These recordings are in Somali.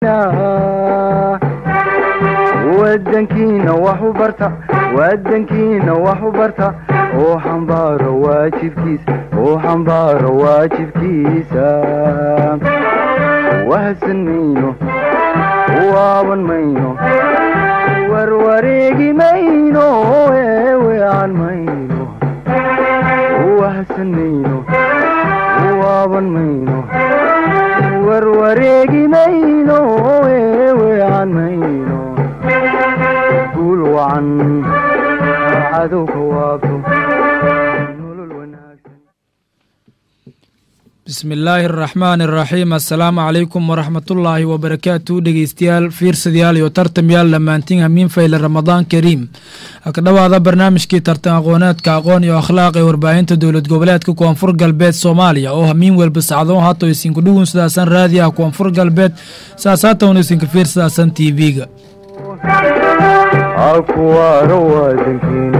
wadankiina wax u barta wadankiina wax u barta oo xambaaro waajibkiisa oo xambaaro waajibkiisa wahsan mayno waaban mayno warwareegi mayno eewean mayno wahsan mayno waaban mayno warwareegi mayno eewean mayno guul wacan cadowka waabto nolol wanaagsan bismi illaahi araxmaan araxiim assalaamu calaykum waraxmatullaahi wabarakaatu dhegeystayaal fiirsadayaal iyo tartamyaal dhammaantiin hamiin fayle ramadaan kariim haka dhowaada barnaamijkii tartan aqooneedka aqoon iyo akhlaaq ee warbaahinta dowlad goboleedka koonfur galbeed soomaaliya oo hamiin welba sacdoon haatoo isinku dhugun sidaasan raadi ah koonfur galbeed saas haatowna isinka fiirsadaasan t v-ga akuwaaro wadankiina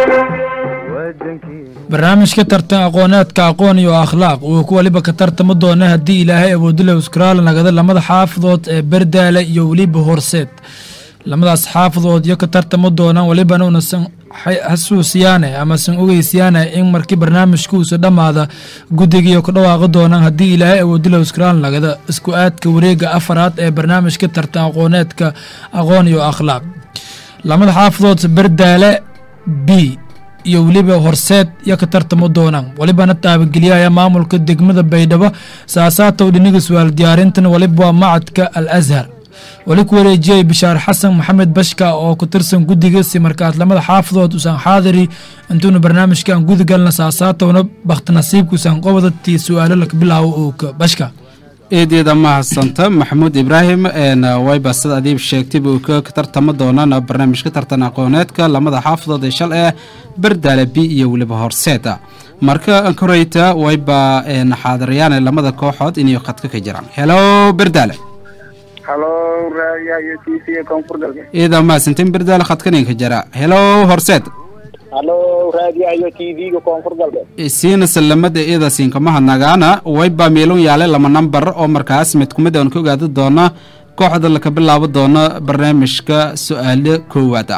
wadankiina barnaamijka tartan aqooneedka aqoon iyo akhlaaq uu ku waliba ka tartamo doona haddii ilaahay awoodula uskraal nagada lamada xaafadood ee berdaale iyo weliba horseed lamadaas xaafadood iyo ka tartamo doonaan walibana unasan xasuusiyaane amasan ogeysiyaane in markii barnaamijkuusa dhammaada guddigiiyo ka dhawaaqi doonaan haddii ilaahay awoodula uskraal nagada isku aadka wareega afaraad ee barnaamijka tartan aqooneedka aqoon iyo akhlaaq lamada xaafadood berdaale b iyo weliba horseed iyo ka tartamo doonaan walibana taabageliyaya maamulka degmada baydhabo saasaatow dhiniga su-aal diyaarintan waliba waa macadka al ashar wali ku wareejiyay bishaar xasan maxamed bashka oo ku tirsan guddiga si markaas lamada xaafadood usan xaadiri intuuna barnaamijkan gudagalna saasaatowna bakhti nasiibka usan qobadatii su-aalo laka bilaawo ooka bashka eedeeda mahadsanta maxamuud ibraahim wayba sida adiib sheegtay buu ka tartamo doonaan barnaamijka tartan aqooneedka lamada xaafadood ee shal ee berdaale b iyo weliba horseeda marka koreyta wayba xaadirayaan lamada kooxood inay khadka ka jiraan helo berdaale halo raadiyaha t v koonfur galbeed eeda mahadsantin berdaale khadkanin ka jira helo horseed halo raadiyaha t v-ga koonfur galbeed siina salamada eeda siinkamaha nagaana wayba meelun yaale lama nambar oo markaas mid kumid aan ka ogaada doona kooxda laka bilaabo doono barnaamijka su-aalo koowaada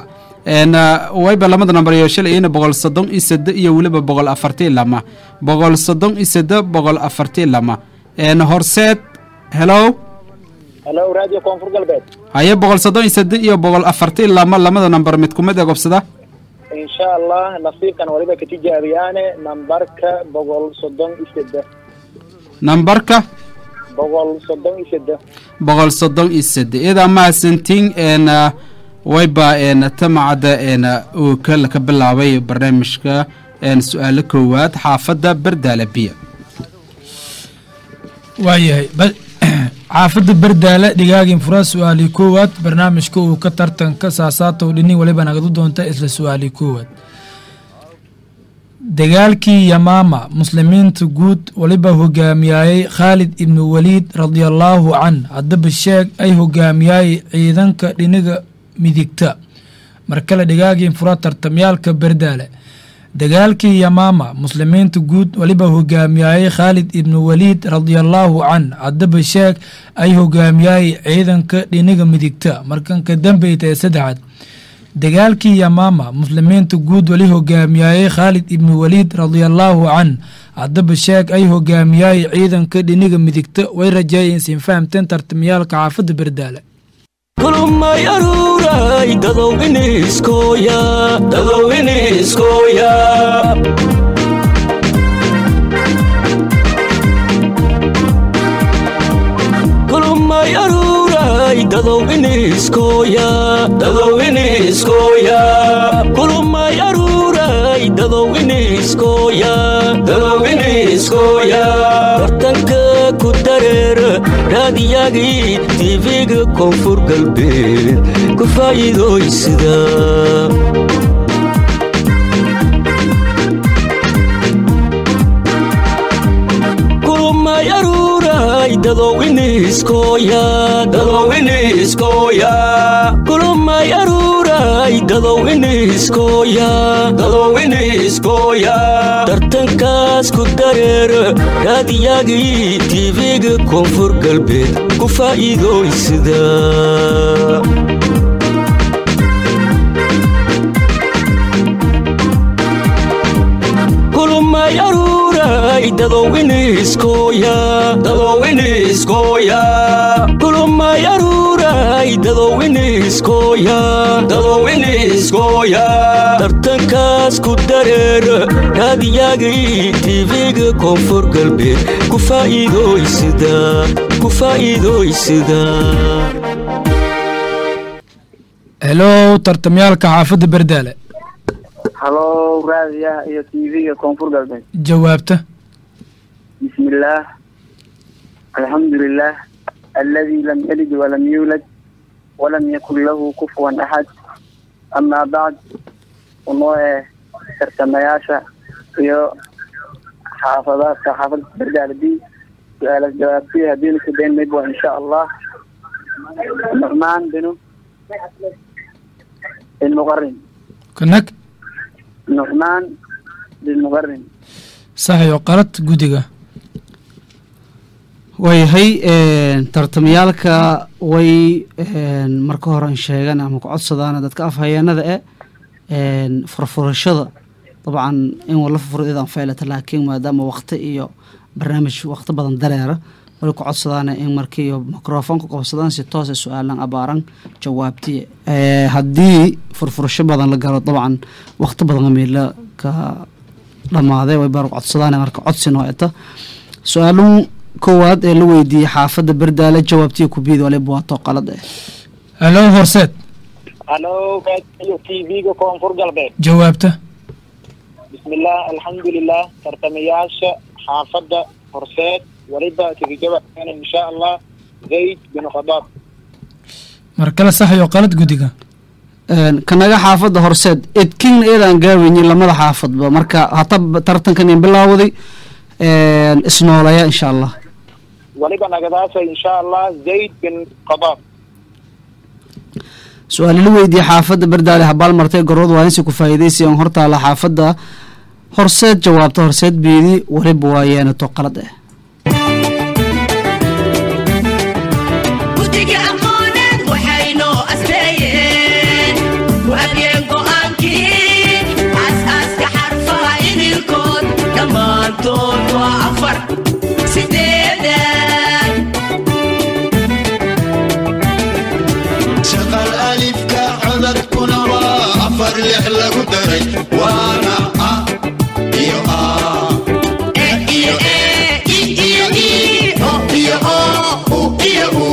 wayba lamada nambar iyo shalay ina boqol soddon iyo sade iyo weliba boqol afartii lama boqol soddon iyo sade boqol afartii lama horseed helo halo raadiyo koonfur galbeed haye boqol soddon iyo sade iyo boqol afartii lama lamada nambar mid kumid ee gobsada insha allah nasiibkan waliba ka tijaabiyaane nambarka boqol soddon iyo sede nambarka boqol soddon iyo sede boqol soddon iyo sade iyada mahadsantiin n wayba n tamacada n uu ka laka bilaabay barnaamijka su-aalo koowaad xaafadda berdaale biya waayahay xaafadda berdaale dhigaagin fura su-aalii koowaad barnaamijka uu ka tartanka saasaatow dhinin waliba nagadu doonta isla su-aalii koowaad dagaalkii yamaama muslimiinta guud waliba hogaamiyayey khaalid ibnu waliid radiallaahu can haddaba sheeg ay hogaamiyayey ciidanka dhiniga midigta markale dhigaagin fura tartamyaalka berdaale dagaalkii yamaama muslimiinta guud waliba hogaamiyayey khaalid ibnu waliid radiallaahu can haddaba sheeg ay hogaamiyayey ciidanka dhiniga midigta markanka dambeyta ee saddexaad dagaalkii yamaama muslimiinta guud wali hogaamiyayey khaalid ibnu waliid radiallaahu can haddaba sheeg ay hogaamiyayey ciidanka dhiniga midigta way rajeeyeen siin fahamteen tartamyaalka xaafadda berdaale kulumay aruuray dadow iniskooya dadow iniskooya kulumay aruuray dadow iniskooya dadow iniskooya kulumay aruuray dadow iniskooya dadow iniskooya bartanka ku dareer raadiyagii tv-ga koonfur galbeed ku faa'iidooysida kulumay aruuray dadow iniskooya dadow iniskooya kulumay aruuray dadow iniskooya dadow iniskooya tartanka tartankaas ku dareera raadiyaagii tv-ga koonfur galbeed ku faa'iidooysida kulmay aruuray dadowiniskooya dadowiniskooya kulmay aruuray dadowiniskooya dadowiniskooya tartankaas ku dareera raadiyaagii tv-ga koonfur galbeed ku faa'iidooysida ku faa'iidooysida helow tartamyaalka xaafadda berdaale halo raadiyaha iyo t v-ga koonfur galbeed jawaabta bismillaah alxamdulilah aladi lam yalid walam yuulad walam yakun lahu kufuwan axad amaa bacd unoo eh tartamayaasha iyo xaafadaadka xaafadda berdaale b su-aalas jawaabtiya haddiinu ku dayn mayb waa insha allah nucmaan binu ilmuqarin kanag nucmaan bilmuqarin saxyo qalad guddiga waayahay tartamayaalka way marka hore sheegaan ama ku codsadaan dadka afhayeenada e furfurashada dabcan in wala furfurdeedaan faylata laakiin maadaama wakti iyo barnaamij wakti badan dareera way ku codsadaan in markii microfoonka qabsadaan si toosa su-aalan abaaran jawaabti haddii furfurasho badan la galo dabcan wakti badan meela ka dhamaaday way baa codsadaan marka codsi nooeta su-aalun koowaad ee la weydiiyey xaafadda berdaale jawaabtiya kubiid waliba waato qalad eh helow horseed halo raadiyo t v-ga koonfur galbeed jawaabta bismillaah alxamdulilah tartamayaasha xaafadda horseed waliba kaga jawaabana insha allah zayd bin khadaab mar kale saxyo qalad guddiga kanaga xaafadda horseed edkingna eedaan gaaweynin lamada xaafadba marka hata tartankan in bilaawday isnoolaya insha allah waliba nagadaasa insha allah zayd bin khadaab su-aali la weydiiyey xaafadda berdaale habaal martay gorod waa insi ku faa'iidaysi on hortaala xaafadda horseed jawaabta horseed beedi waliba waa yeenato qalad eh guddiga aqooneed waxaynoo asbeeyeen waabiyeen go'aankii aasaaska xarfaha idilkood dhammaantood waa afar sideedan shaqal alifka codadkuna waa afar lix lagu daray waana a iyo a e iyo e i iyo i o iyo o u iyo u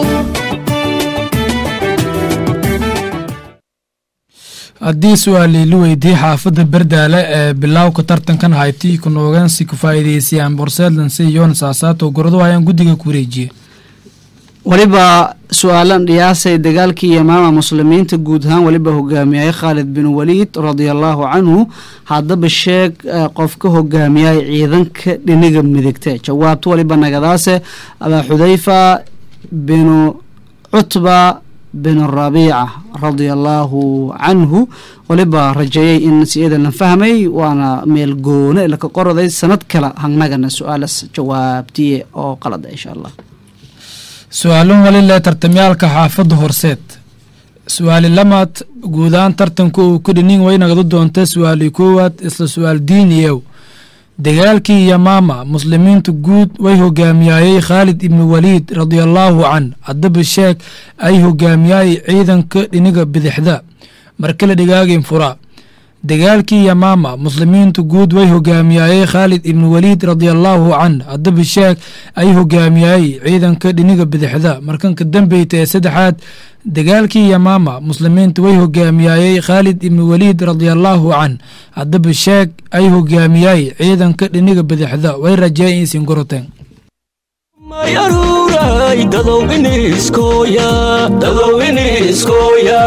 haddii su-aalii la weydiiyey xaafadda berdaale ee bilowka tartankan hayti ku noogaansi ku faa'iideysayaan borseedlansi yoon saasaato gorado ayaan guddiga ku wareejiye waliba su-aalan dhiyaasay dagaalkii yamaama muslimiinta guud ahaan waliba hogaamiyay khaalid bin waliid radia allaahu canhu haddaba sheeg eh, qof ka hogaamiyay ciidanka dhiniga midigte jawaabta waliba nagadaase abaa xudayfa binu cutba bin rabiica radia allaahu canhu waliba rajeeyay in si-ada la fahmay waana meel goone laka qoroday sanad kale hangnagana su-aalas jawaabtiye oo qalada insha allah su-aalun wali leh tartamyaalka xaafadda horseed su-aali lamaad guudahaan tartanka uu ku dhinin way nagadu doonta su-aali koowaad isla su-aal diiniyow dagaalkii yamaama muslimiintu guud way hogaamiyaayey khaalid ibnu waliid radiallaahu can haddaba sheeg ay hogaamiyaayey ciidanka dhiniga bidixda markale dhigaagin fura dagaalkii yamaama muslimiintu guud way hogaamiyaayey khaalid ibnu waliid radiallaahu can haddaba sheeg ay hogaamiyaayey ciidanka dhiniga bidixda markanka dambeyta ee saddexaad dagaalkii yamaama muslimiintu way hogaamiyaayey khaalid ibnu waliid radiallaahu can haddaba sheeg ay hogaamiyaayey ciidanka dhiniga bidixda way rajeeyen isin goroteen mayaruuray dadow iniskooya dadow iniskooya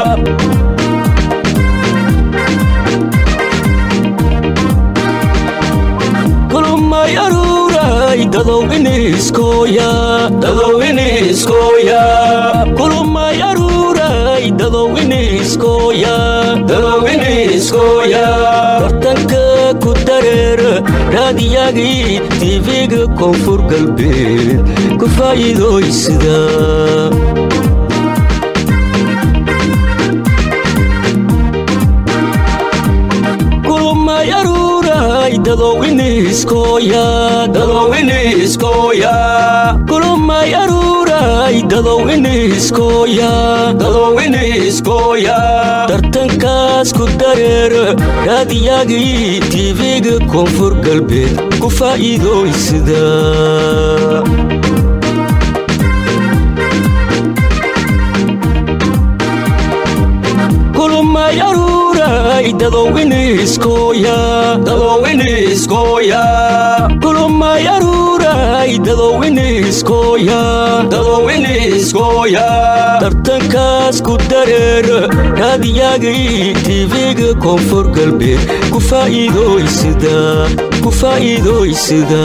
kulmayaruuray dadow iniskooya dadow iniskooya kulmayaruuray dadow iniskooya dadow iniskooya bartanka ku dareer raadiyagii tv-ga koonfur galbeed ku faa'iidooysida kulumay aruuray dadowiniskoya dadowiniskoya kulumay aruuray dadowiniskoya dadowiniskoya tartankaas ku dareer raadiyagii tv-ga koonfur galbeed ku faa'iidooysida kulumay aruuray dadowiniskoya dadowiniskoya kulumay aruuray dadowiniskoya dadowiniskoya tartankaas ku dareer raadiyagii tv-ga koonfur galbeed ku faa'iidooysida ku faa'iidooysida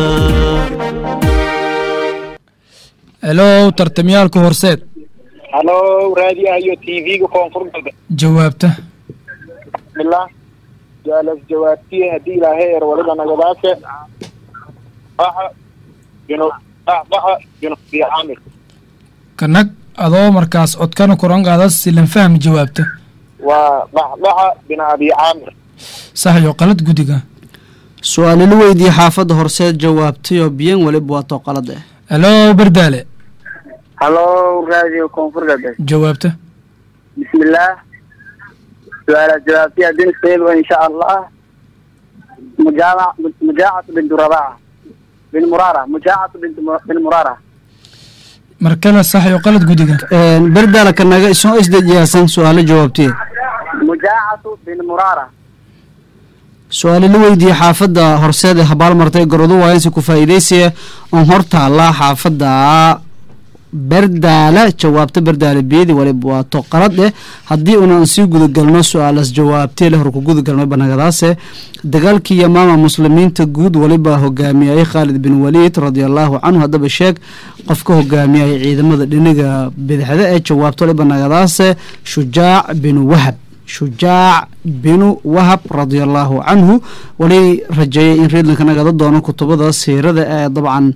helow tartamyaalka horseed halo raadiyaha iyo tv-ga koonfur galbeed jawaabta bismillah jaalas jawaabtiye haddii ilaahay er waliba nagadaase baxa binu baxa binu abi caamir kanag adoo markaas codkana koran qaada silan fahmi jawaabta waa baxbaxa bin abi caamir sax iyo qalad guddiga su-aalila weydiiye xaafadda horseed jawaabtayoo biyan weliba waa too qalad eh helow bardaale halo radio koonfur galbeed jawaabta bismillaah su-aalaad jawaabtiya bin sayl insha allah mujaamac mujaacatu bintu rabaca bin murara mujaacatu bintu bin murara markale sax iyo qalad guddiga berdaala kanaga isoo isdejiyaasan su-aalo jawaabtiye mujaacatu bin murara su-aalila weydiiye xaafadda horseed ee habaal martay gorodo waayansi ku faa'iidaysaya oon hor taallaa xaafadda berdaala jawaabta berdaala biyadi waliba waa to qalad eh haddii unan sii gudagalno su-aalas jawaabtee le hor ku gudagalno banagadaase dagaalkii yamaama muslimiinta guud waliba hogaamiyayay khaalid bin waliid radiallahu canhu haddaba sheeg qofka hogaamiyay ciidamada dhiniga bidixda ee jawaabta waliba nagadaase shujaac bin wahab shujaac binu wahab radiallahu canhu wali rajeeyay in reedlanka nagada doono kutubada siirada ee dabcan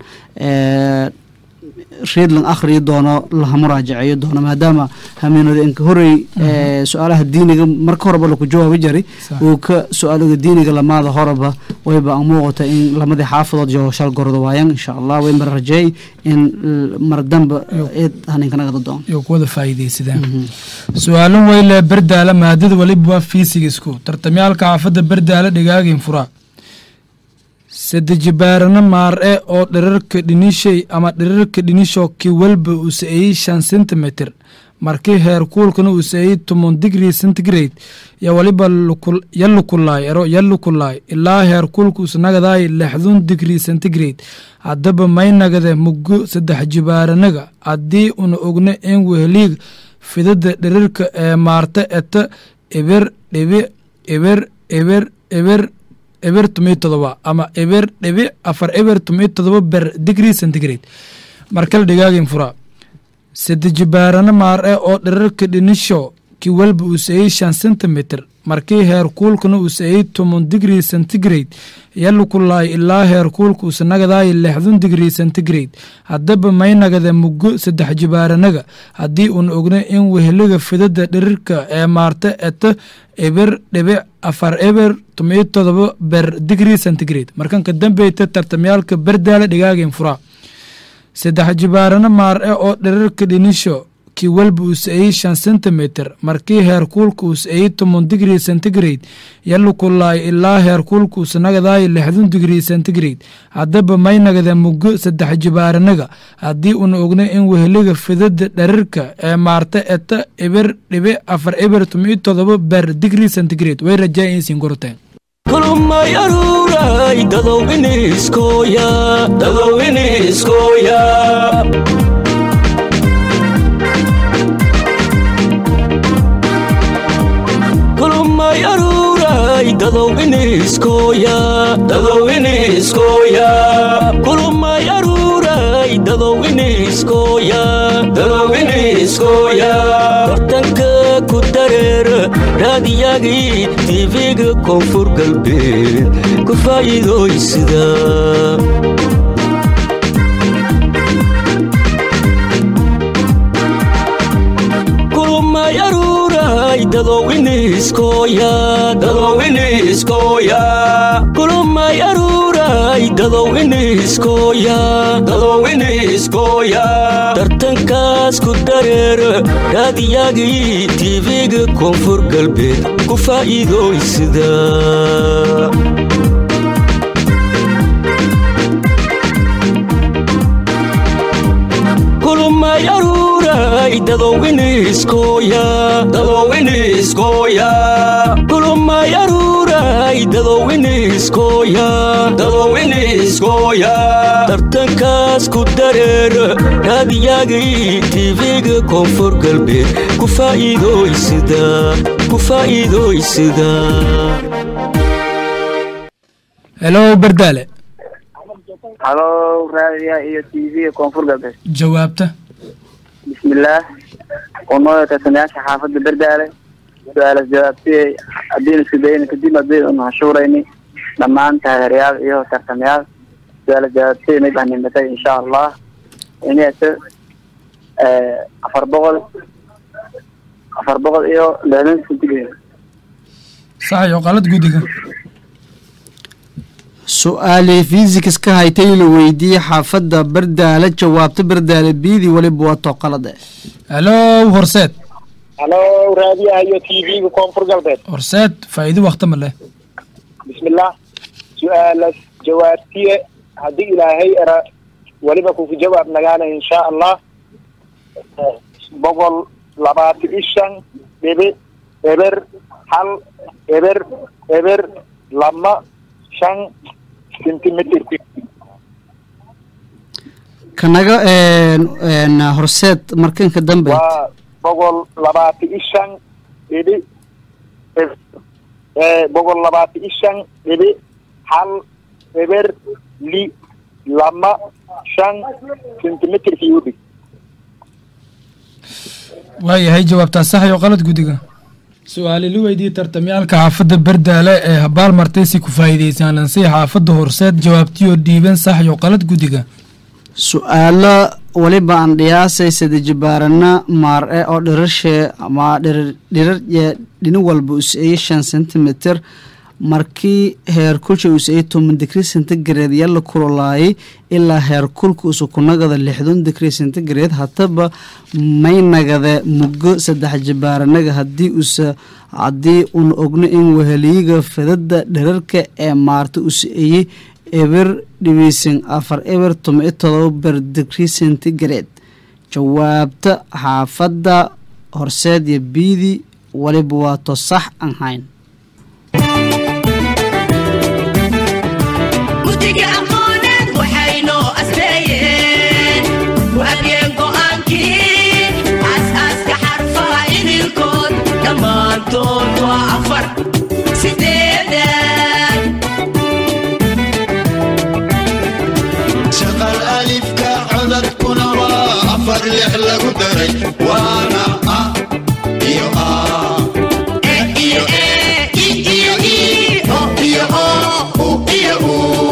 reedlan akhriyi doono laha muraajaceeyo doono maadaama hamiinada inka horey su-aalaha diiniga marka horeba laku jawaabi jari uu ka su-aalaga diiniga lamaada horeba wayba an muuqata in lamadii xaafadood iyo shal gordo waayaan insha allah wayba rajeey in mar damba eed haninka nagada doono iyo kuwada faa'iidaysadaan su-aalin weyle berdaala maadada waliba waa fiisigisku tartamyaalka xaafadda berdaala dhigaagin furaa sadejibaarana maar-e oo dhirarka dhinishay ama dhirarka dhinisho ki walba uu sa-eeyey shan centimeter markii heer kuulkana uu sa-eeyey tomon digrii centigrade yo waliba ya lukulaay ero ya lukulaay ilaa heer kuulka usnagadaay lixdun digrii centigrade haddaba may nagade muggo saddex jibaaranaga haddii una ogno in weheliig fidada dhirarka ee maarta eta eber dhibi eber eber eber eber tomiyo todoba ama eber dhibi afar eber tomiyo todoba ber digrii centigrade markale dhigaagin fura sadejibaarana maar-e oo dhirarka dhinisho ki walba uu sa-eeyey shan centimeter markii heer kuulkana uu sa-eeyey tomon digrii centigrade yalukulaay ilaa heer kuulka uusanagadaay lixdun digrii centigrade haddaba may nagade muggo saddex jibaaranaga haddii uuna ogna in weheliga fidada dhirirka ee maarta eta eber dhibic afar eber tomiyo todoba ber digrii centigrade markanka dambeyta tartamyaalka berdaala dhigaageen furaa saddex jibaarana maar-e oo dhirarka dhinisho ki walba uu sa-eeyey shan centimeter markii heer kuulka uu sa-eeyey tomon digrii centigrade yalukulaay ilaa heer kuulka uusanagadaay lixdun digrii centigrade haddaba may nagada muggo saddex jibaaranaga haddii una ogna in weheliga fidada dharirka ee maarta eta eber dhibi afar eber tomiyo todoba ber digrii centigrade way rajaa insiin goroteen kulumay aruuray dadow iniskooya dadow iniskooya kulumay aruuray dadow iniskooya dadow iniskooya kulumay aruuray dadow iniskooya dadow iniskooya bartanka ku daree dareera raadiyagii tv-ga koonfur galbeed ku faa'iidooysida kulumay aruuray dadowiniskooya dadowiniskooya kulumay aruuray dadowiniskooya dadowiniskooya tartankaas ku dareera raadiyagii tv-ga koonfur galbeed ku faa'iidooysida kulumay aruuray dadowiniskooya dadowiniskooya kulumay aruuray dadowiniskooya dadowiniskooya tartankaas ku dareera raadiyagii tv-ga koonfur galbeed ku faa'iidooysida ku faa'iidooysida helo berdaale halo raadiya iyo t v koonfur galbeed jawaabta bismillaah unoo tartamayaasha xaafadda berdaale su-aalas jawaabtiyey haddiinu isku dayna kadib haddaynu hashuurayni dhammaan taageerayaal iyo tartamayaal su-aalas jawaabtiyey may baan nimatay insha allah inayse afar boqol afar boqol iyo lixdan centigrade sax iyo qalad guddiga su-aalii fiisikas ka haytay la weydiiyey xaafadda bardaale jawaabta bardaale biidii weliba waa tooqalade helo horseed halo raadiyaha iyo t v-ga koonfur galbeed horseed faa'iido wakti ma leh bismillah su-aalas jawaabtiye haddii ilaahay era weliba kuku jawaab nagaana insha allah boqol labaatan iyo shan dhibi eber hal eber eber lama shan centimeter kanaga n horseed markanka dambe waa boqol labaatan iyo shan dhibi boqol labaatan iyo shan dhibi hal eber li lama shan centimeter cubic waayahay jawaabtaa sax iyo qalad guddiga su-aali la weydiiyey tartamyaalka xaafadda berdaale ee habaal martay si ku faa'iideysaan lansii xaafadda horseed jawaabtiyoo dhiiban sax iyo qalad guddiga su-aalo weliba aan dhiyaasay sadajibaarana maar-e oo dhirarshee ama dhirar dhirar ee dhini walba us-eeye shan centimeter markii heerkulsha us-eeye toban digrii centigrade yaa la kululaayay ilaa heerkulka usukunagada lixdan digrii centigrade hataba may nagade muggo saddex jibaaranaga haddii usa haddii un ogno in weheliyiga fidada dhirarka ee maarta us-eeye eber dhibiisan afar eber toban iyo todoba ber digrii centigrade jawaabta xaafadda horseed iyo biidi waliba waato sax aan hayn guddiga aqooneed waxaynoo asleeyeen waageen go'aankii aasaaska xarfaha idilkood dhammaantood waa afar sideedan shaqal alifka codadkuna waa afar lix lagu daray waana a iyo a e iyo e i iyo i o iyo o u iyo u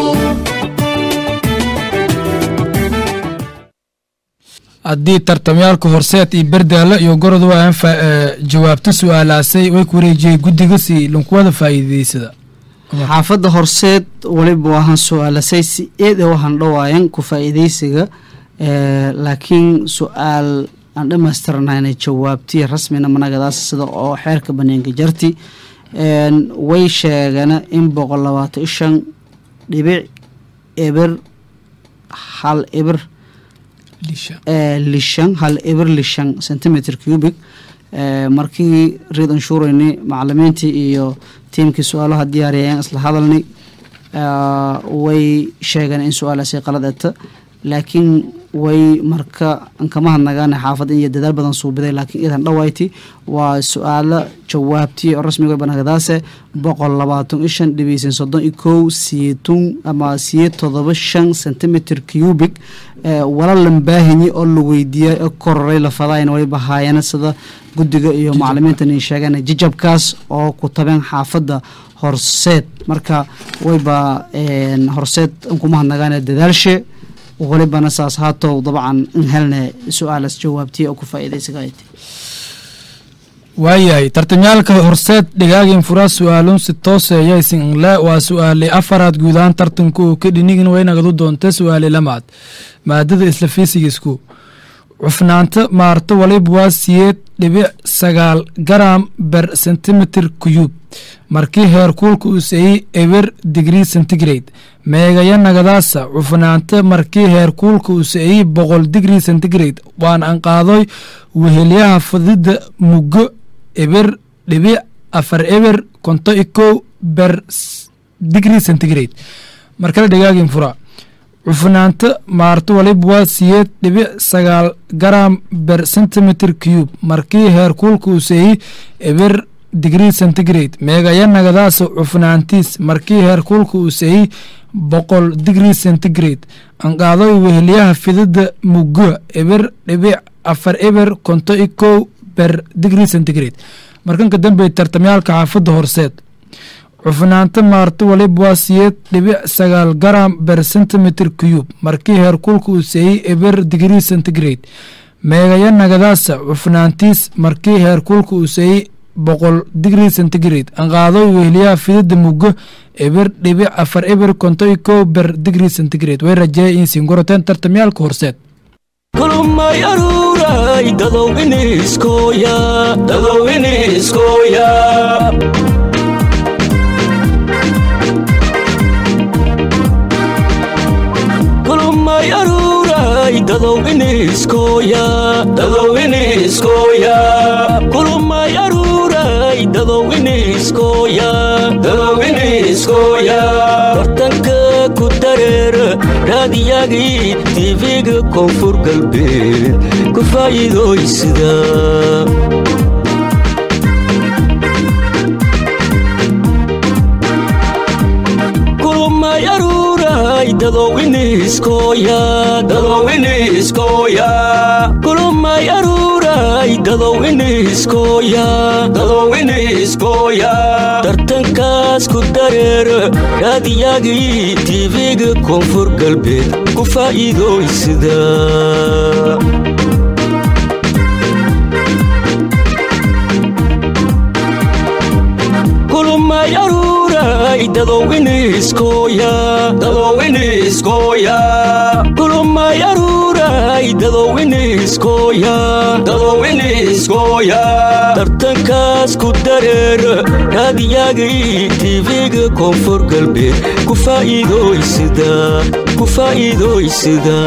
haddii tartamyaalka horseed iyo berdaale iyo gorod waayan jawaabta su-aalaasay way ku wareejiyey guddiga si lankuwada faa'iideysada xaafadda horseed waliba waahan su-aalasay si eed ee waxaan dhawaayan ku faa'iideysiga ee, laakiin su-aal aan dhammaystirnayna jawaabtii rasmina managadaas sida oo xeerka baneenka jarti een, way sheegana in boqol labaatan iyo shan dhibic eber hal eber ee, lishan hal eber lishan centimeter cubic ee, markii reed anshurayni macalimiintii iyo tiimkii su-aalaha diyaariyayeen isla hadalnay ee, way sheegeen in su-aalaasi qalad eta laakiin way marka ankama hadnagaane xaafad iyo dadaal badan suubiday laakiin idan dhawayti waa su-aalo jawaabtii oo rasmiga banagadaase boqol labaatan iyo shan dhibeysan soddon iyo kow siyeetun ama siyeed todoba shan centimeter cubic ee wala lambaahinyi oo la weydiiyay oo kororay lafadayn waliba haayana sida guddiga iyo macalimiintan ay sheegeen jijabkaas oo ku tabeen xaafadda horseed marka wayba een, horseed ankuma hadnagaane dadaalshe walibana saas haatow dabcan in helne su-aalas jawaabtiya oo ku faa'iidaysaga waayahay tartamyaalka horseed dhigaagin fura su-aalun si tooseeya isinle waa su-aale afaraad guud ahaan tartanku uu ka dhinigin waynagadu doonta su-aale lamaad maadada isla fiisigisku cufnaanta maarto waliba waa siyeed dhibic sagaal garam ber sentimeter cuyub markii heerkuulka uu seeyey eber digrii centigrade meegaya nagadaasa cufnaanta markii heerkuulka uu seeyey boqol digrii centigrade waan anqaadoy wehelyaha fadida muggo eber dhibic afar eber konto i kow ber s- digrii centigrade markale dhigaagin fura cufnaanta maarto waliba waa siyeed dhibic sagaal garam ber centimeter cube markii heerkuulka uu seeyey eber digrii centigrade meegaya nagadaasa cufnaantiis markii heerkuulka uu seeyey boqol digrii centigrade anqaadoy wehelyaha fidida muggo eber dhibic afar eber konto i kow ber digrii centigrade markanka dambe tartamyaalka xaafadda horseed cufnaanta maarto waliba waa siyeed dhibic sagaal garam ber centimeter cube markii heerkulka uu seeyey eber digrii centigrade meegaya nagadaasa cufnaantiis markii heerkulka uu seeyey boqol digrii centigrade anqaadoy wehliyaha fidida muggo eber dhibic afar eber konto i kow ber digrii centigrade way rajeeya in singoroteen tartamyaalka horseed kulmay aruuray dadow iniskooya dadow iniskooya kulmay aruuray dadow iniskooya dadow iniskooya kulmay aruuray dadow iniskooya dadow iniskooya bartanka ku dareera raadiyagii tv-ga koonfur galbeed ku faa'iidooysida kulmay aruuray dadow iniskooya dadow iniskooya kulmay aruuray dadow iniskooya dadow iniskooya tartankaas ku dareera raadiyagii tv-ga koonfur galbeed ku faa'iidooysida kulmay aruuray dadow iniskooya dadow iniskooya kulmay aruuray dadow iniskooya dadow iniskooya tartankaas ku dareera raadiyagii tv-ga koonfur galbeed ku faa'iidooysida ku faa'iidooysida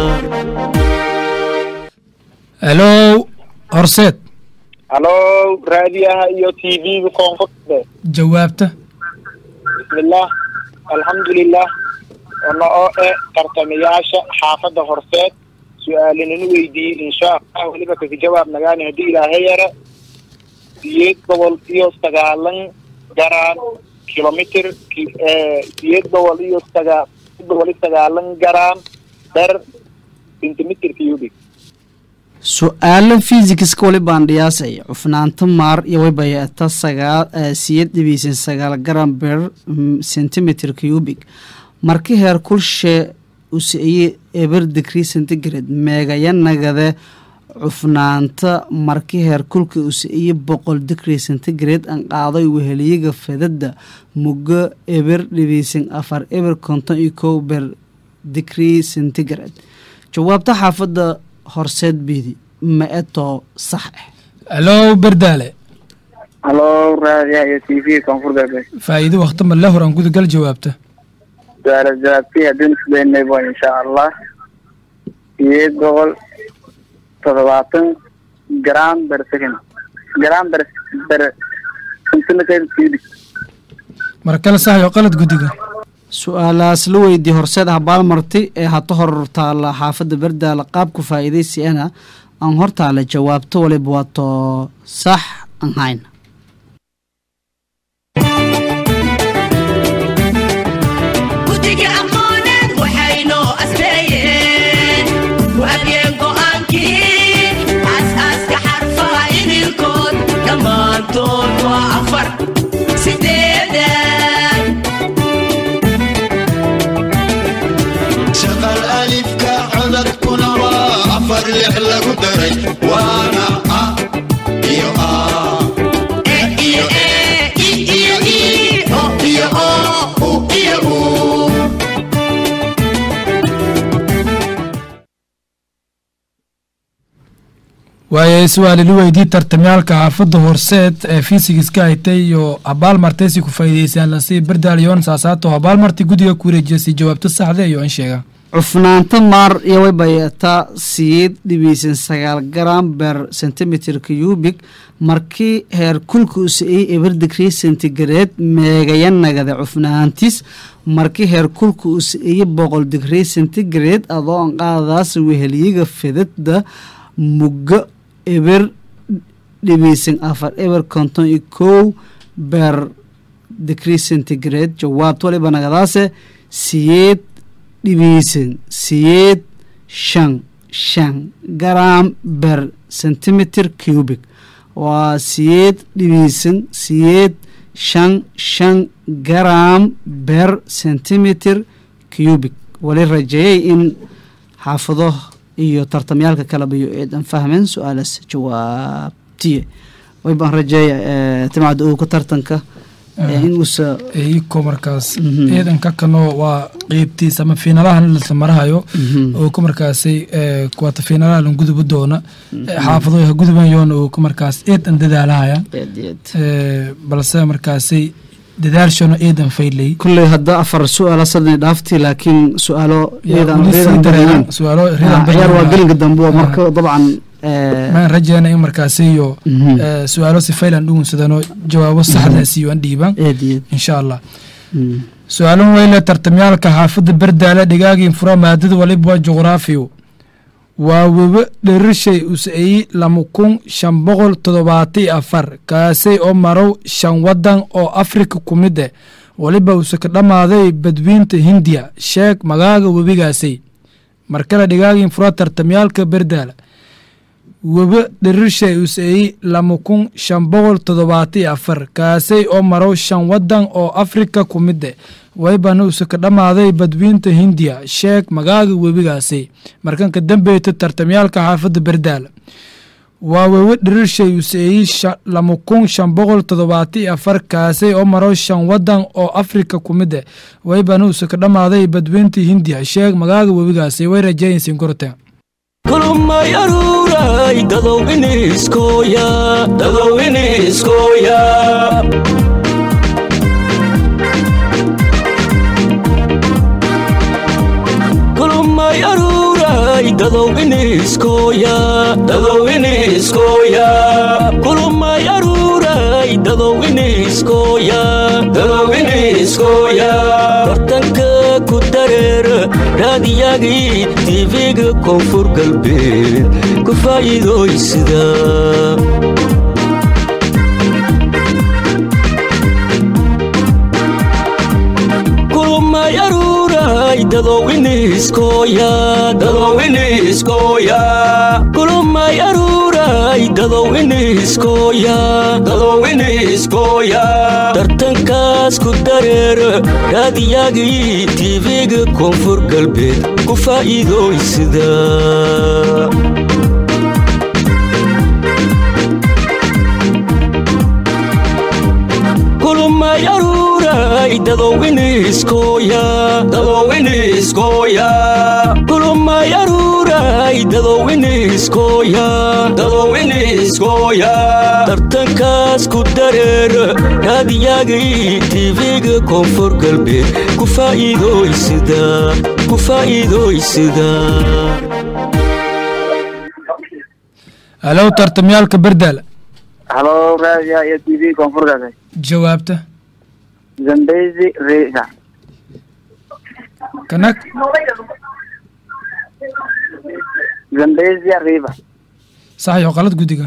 helow horseed halo raadiyaha iyo t v-ga koonfurta jawaabta bismillaah alxamdulilah ono oo eh tartamayaasha xaafadda horseed su-aalinanu weydiiyey insha allah weliba kaka jawaab nagaani haddii ilaahay yara siyeed boqol iyo sagaalan garaan kilomitr ki- eh, siyeed boqol iyo sagaa boqol iyo sagaalan garaan ber centimeter cubic su-aalo fisikska wali baan dhiyaasay cufnaanta maar iyo waybayata sagaal eh, siyeed dhibeysan sagaal garam ber mm, centimeter cubic marki heer kulshe usiiye eber degree centigrade meegaya nagade cufnaanta marki heer kulka usiiye boqol degree centigrade an qaaday weheliyaga fedada muggo eber dhibeysan afar eber konton iyo kow ber degree centigrade jawaabta xaafadda horseed biidi ma etoo sax ah helow berdaale halo raadiyaha iyo t v koonfur galbeed faa'iido wakhti ma le horan gudagal jawaabta su-aala jawaabtii haddii isleynaybo insha allah siyeed boqol toddobaatan gram ber second gram ber ber centimeter cubic mar kale sax iyo qalad guddiga su-aalaas la weydiiyey horseed habaal marti ee hata hor taala xaafadda berdaala qaabku faa'iidaysiana aan hortaala jawaabto waliba waato sax aan hayn guddiga aqooneed waxaynoo asreeyeen waabiyeen go'aankii aasaaska xarfaha idinkood dhammaantood waa afar sideedan shaqal alifka codadkuna waa afar lix lagu daray waana a iyo a e iyo e i iyo i o iyo o u iyo u waaye su-aal ila weydii tartamyaalka xaafadda horseed ee fiisigiska haytay iyo habaal martaysi ku faa'iideysaan lasii berdaal yoon saasaato habaal marti guddiga ku wareejiyasi jawaabto saxda iyo in sheega cufnaanta maar iyo way bayataa siyeed dhibaysan sagaal garam ber centimeter cubig markii heer kulka u sa-iyey eber digrii centigrade meegaya nagada cufnaantis markii heer kulka u sa-iyey boqol digrii centigrade adoo an qaadaas weheliyiga fidada mugga eber dhibaysan afar eber konton iyo kow ber digrii centigrade jawaabta waliba nagadaase siyeed dhibaysan siyeed shan shan garam ber centimeter cubic waa siyeed dhibaysan siyeed shan shan garam ber centimeter cubic wali rajeeyay in xaafado iyo tartamyaalka kaleba iyo eedan fahmeen su-aalaas jawaabtiye way baan rajeeya timacda owka tartanka ee in uusa iyiko markaas Mhm. ciidanka kanoo waa qeybtiisa ama fiinalahan la marahayo Mhm. oo ku markaasay ee, kuwata fiinalaha lan gudubi doona ee, xaafado ha gudubayoona oo ku markaas eedan dadaalahaya eed eed ee, balse markaasay dadaalshona eedan faylay kulley hadda afar su-aala sadani dhaafti laakiin su-aalo ciidan weli sii ciidan dareeran dareeran su-aalo Ah, ridan ciyaar waa dareeran gelinka dambe oo Ah. marka dabcan eh, maan rajeyna in markaasiyo Mhm. ee, su-aalo si faylan dhugunsadano jawaabo saxdaasiyo aan dhiiban eed eed insha allah Mm. su-aalan weyle tartamyaalka xaafadda berdaale dhigaagiin fura maadada waliba waa juqraafiyo waa webe dherishay us-eyi lama kun shan boqol toddobaati afar kaasay oo marow shan wadan oo afrika ku mid eh waliba use ka dhammaaday badwiinta hindiya sheeg magaaga webigaasay markale dhigaagiin fura tartamyaalka berdaale webe dherishay us-eyi lama kun shan boqol toddobaati afar kaasay oo marow shan wadan oo afrika ku mid eh waybana use ka dhammaaday badwiinta hindiya sheeg magaaga webigaasi markanka dambeyta tartamyaalka xaafadda berdaale waa wewe dhirishay us-eeyi lama kun shan boqol toddobaati afar kaasay oo marow shan wadan oo afrika ku mid eh waybana use ka dhammaaday badwiinta hindiya sheeg magaaga webigaasi way rajeeyansiin korteen kulumay aruuray dadow iniskooya dadow iniskooya kulumay aruuray dadow iniskooya dadow iniskooya kulumay aruuray dadow iniskooya dadow iniskooya bartanka ku dareer raadiyagii tv-ga koonfur galbeed ku faa'iidooysida kulumay aruuray dadow iniskooya dadow iniskooya kulumay aruuray dadow iniskooya dadow iniskooya tartankaas ku dareer raadiyagii tv-ga koonfur galbeed ku faa'iidooysida kulumay aruuray dadow iniskooya dadow iniskooya kulumay aruuray dadow iniskooya dadow iniskooya tartankaas ku dareer raadiyagii tv-ga koonfur galbeed ku faa'iidooysida ku faa'iidooysida halow tartamyaalka berdaale halo raadiya iyo t v koonfur galbeed jawaabta zambezi resa kanag zambezia river sax iyo qalad guddiga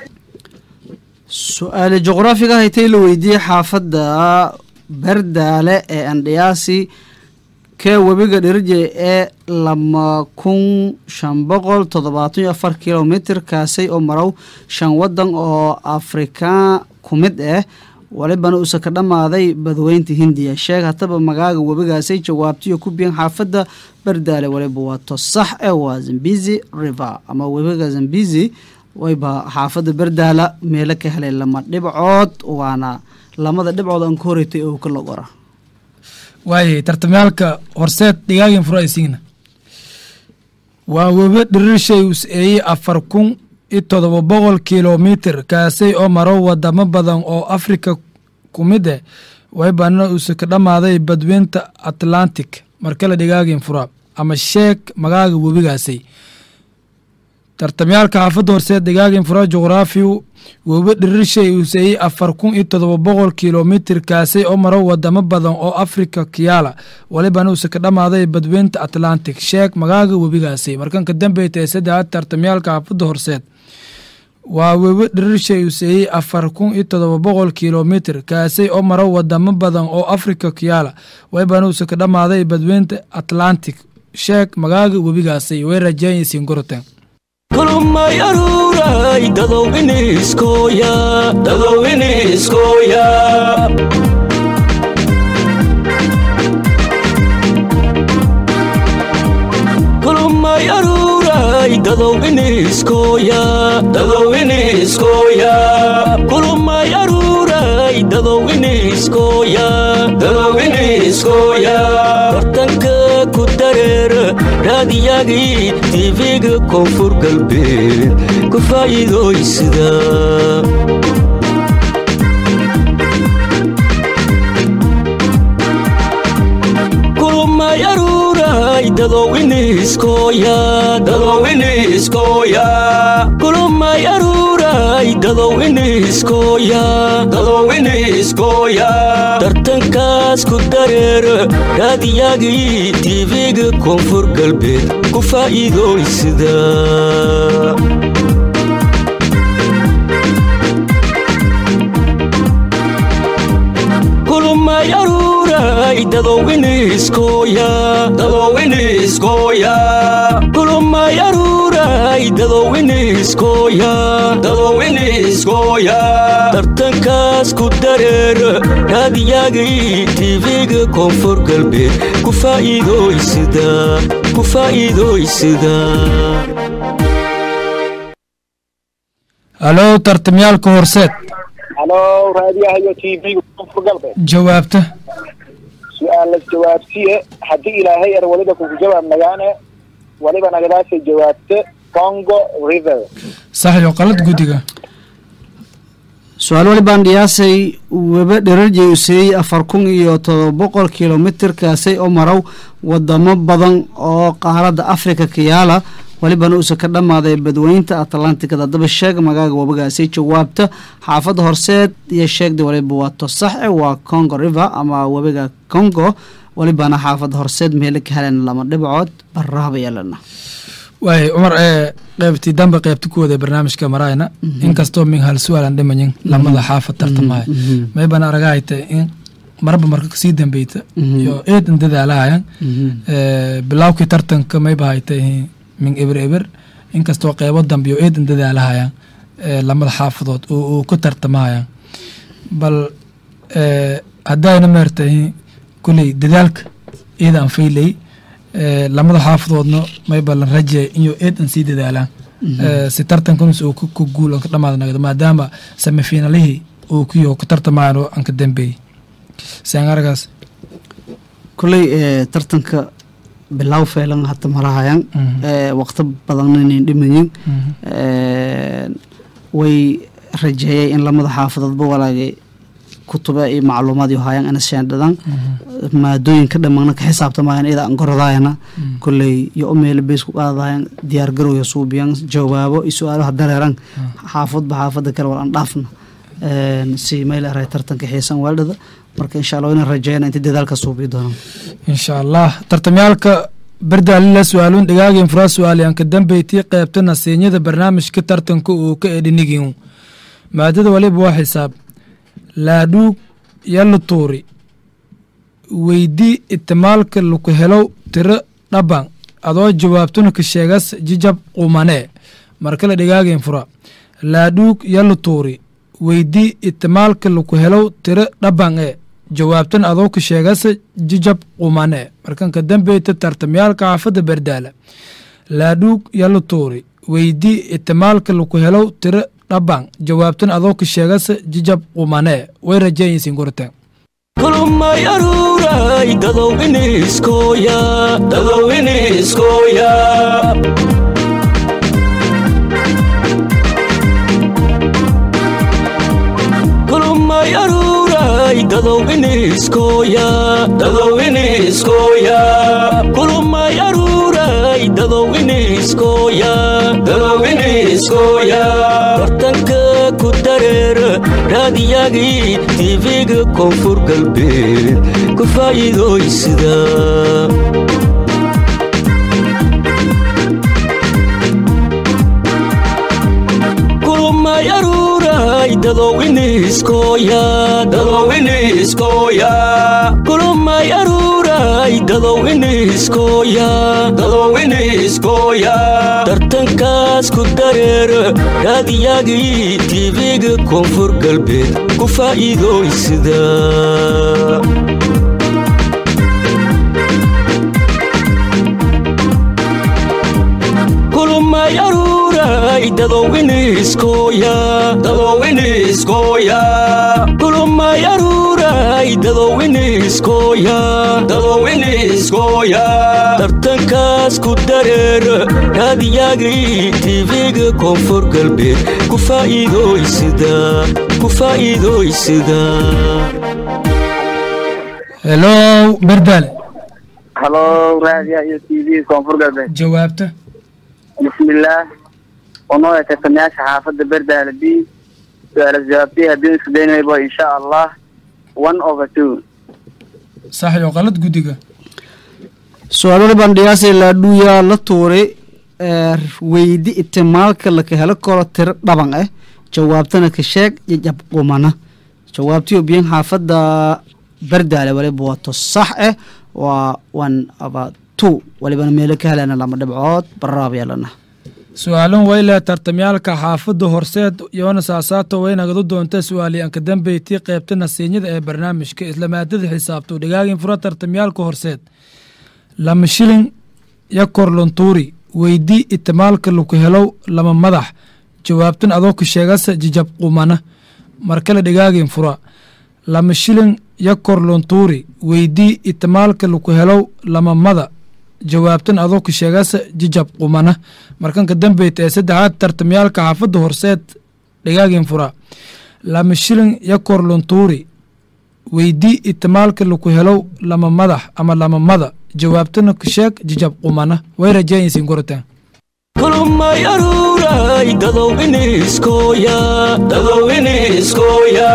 su-aale juqraafiga haytay la weydiiyey xaafadda bardaale ee andhiyaasi kee webiga dhirije ee lama kun shan boqol toddobaatan iyo afar kilomitr kaasay oo marow shan wadan oo afrikaan ku mid ah walibana uusa ka dhammaaday badweynta hindiya sheeg hataba magaaga webigaasay jawaabtiyo ku biyan xaafadda bardaale waliba waa to sax ee waa zambizi river ama webiga zambizi wayba xaafadda bardaala meelo ka helay lama dhibcood waana lamada dhibcood aan ka horeytay oo ka logora waayahay tartamyaalka horseed dhigaagin furo aysiigna waa webe dhirirshay us-eeyey afar kun iyo todoba boqol kilomitr kaasay oo maro wadamo badan oo afrika ku mid ah waybana uuse ka dhammaaday badweynta atlantic markale dhigaagin fura ama sheeg magaaga webigaasay tartamyaalka xaafadda horseed dhigaagin fura juqraafiyu webe dhirirshay useeyey afar kun iyo todoba boqol kilomitr kaasay oo maro wadamo badan oo afrika kiyaala walibana uuse ka dhammaaday badweynta atlantic sheeg magaaga webigaasay markanka dambeyta ee saddexaad tartamyaalka xaafadda horseed waa webe dhirirshay useeyey afar kun iyo todoba boqol kilomitr kaasay oo maro wadamo badan oo afrika kiyaala walibana uuse ka dhammaaday badweynta atlantic sheeg magaaga webigaasay way rajeeyaysiin goroten kulumay aruuray dadow iniskooya dadow iniskooya kulumay aruuray dadow iniskooya dadow iniskooya kulumay aruuray dadow iniskooya dadow iniskooya bartanka ku dareer raadiyagii tiifiga koonfur galbeed ku faa'iidooysida kulumay aruuray dadow iniskooya dadow iniskooya kulumay aruuray dadow iniskooya dadow iniskooya tartankaas ku dareer raadiyagii tiifiga koonfur galbeed ku faa'iidooysida kulumay aruuray dadow iniskooya dadow iniskooya kulumay aruuray dadow iniskooya dadow iniskooya tartankaas ku dareer raadiyagii tiifiga koonfur galbeed ku faa'iidooysida ku faa'iidooysida halo tartamyaalka horseed halo raadiyaha iyo t v koonfur galbeed jawaabta su-aalas jawaabtiye haddii ilaahay yar waliba kugu jawaab nagaane waliba nagadaasay jawaabte congo river sax iyo qalad guddiga su-aal walibaan dhiyaasay webe dherarjey useeyey afar kun iyo todoba boqol kilomitr kaasay oo marow wadamo badan oo qaaradda afrika kiyaala walibana uusa ka dhammaaday badweynta atlantikada haddaba sheeg magaaga wabagaasay jawaabta xaafadda horseed iyo sheegda waliba waa tosaxe waa congo river ama webiga congo walibana xaafadda horseed meelo ka helen lama dhibcood baraaba yeelana waay cumar ee qeybtii dambe qeybta ku waday barnaamijka maraayna inkastoo min hal su-aalan dhimayin lamada xaafad tartamaya maybana aragahayta in marba marka kasii dambeyta iyo eedan dadaalahayan bilawkii tartanka mayba hayta min eber eber inkastoo qeybo dambe iyo eedan dadaalahayan lamada xaafadood oo ku tartamahayan bal haddayna meertahay kuley dadaalka eedaan faylay lamada xaafadoodna mayba lan rajeey inyo eedan sii dadaalaan si tartankanus uu ku guul ka dhamaada nagdo maadaama semifinalihii uu kuyo ku tartamayaan oo aan ka dambeeyey saan aragaas kuley tartanka bilow feelan hata marahayan waqti badanna inayn dhimayin way rajeeyay in lamada xaafadoodba walaagay kutuba iyo macluumaad iyo hayaan ina sheendhadan maadooyinka dhammaana ka xisaabtamayan iyada aan gorodayana kolley iyo umeela bees ku qaadayan diyaar garowya suubiyan jawaabo iyo su-aalaha dareeran xaafadba xaafada kale wal aan dhaafna een, si meel aray tartanka xiisan waaldhada marka insha allah inaan rajeyna inta dadaalka suubii doonaan insha allah tartamyaalka berdaalila su-aaluun dhigaagin furaa su-aalyaanka dambeytii qeybta nasiinyada barnaamijka tartanka uu ka edhinigin maadada waliba waa xisaab laadhuug yalla tuuri weydii itimaalka laku helow tiro dhaban adoo jawaabtuna ka sheegas jijab qumanee markale dhigaagin fura laadhuug yalla tuuri weydii itimaalka laku helow tiro dhaban ee jawaabtan adoo ka sheegasa jijab qumane markanka dambeyta tartamyaalka xaafadda berdaala laadhuug yalla tuuri weydii itimaalka laku helow tiro dhaban jawaabtan adoo ka sheegasa jijab qumane way rajeeyinsin gurteen kulumay aruuray dadow iniskooya dadow iniskooya kulumay aruuray dadow iniskooya dadow iniskooya kulumay aruuray dadow iniskooya dadow iniskooya bartanka ku dareer raadiyagii tv-ga koonfur galbeed ku faa'iidooysida kulumay aruuray dadow iniskooya dadow iniskooya kulumay aruuray dadow iniskooya dadow iniskooya tartankaas ku dareer raadiyagii tv-ga koonfur galbeed ku faa'iidooysida kulumay aruuray dadow iniskooya dadow iniskooya kulumay aruuray dadow iniskooya dadow iniskooya tartankaas ku dareer raadiyagii tv-ga koonfur galbeed ku faa'iidooysida ku faa'iidooysida helow berdaale halo raadiya iyo t v koonfur galbeed jawaabta bismillaah unoo tartamayaasha xaafadda berdaala b su-aalas jawaabtay haddii isku daynaybo insha allah one over two sax iyo qalad guddiga su-aalada bandhigaasee laadhuuyaa la tuuray ee weydi itimaalka laka helo karo tiro dhaban ah jawaabtana ka sheeg jajab qumana jawaabtii obiyan xaafadda berdaale waliba wato sax ah waa one about two walibana meelo ka helana lama dhibcood baraab yeelana su-aalan wayle tartamyaalka xaafadda horseed yoona saasaato way nagadu doonta su-aalyaanka dambeytii qeybta nasiinyada ee barnaamijka isla maadada xisaabto dhigaagin fura tartamyaalka horseed lama shilin ya korlontuuri weydii itimaalka laku helow lama madax jawaabtan adoo ka sheegasa jijab qumana markale dhigaagin fura lama shilin ya korlontuuri weydii itimaalka laku helow lama mada jawaabtan adoo ka sheegasa jijab qumana markanka dambeyta ee saddexaad tartamyaalka xaafadda horseed dhigaagin fura lama shilin ya korlontuuri weydii itimaalka laku helow lama madax ama lama mada jawaabtana ka sheeg jijab qumana way rajeeyinsin gorotaan kulumay aruuray dadow iniskooya dadow iniskooya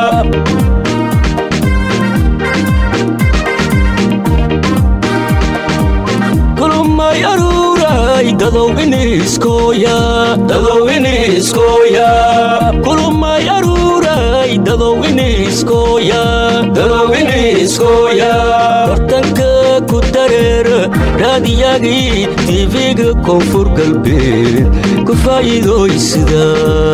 kulumay aruuray dadow iniskooya dadow iniskooya kulumay aruuray dadow iniskooya dadow iniskooya bartanka ku dareer raadiyagii tv-ga koonfur galbeed ku faa'iidooysida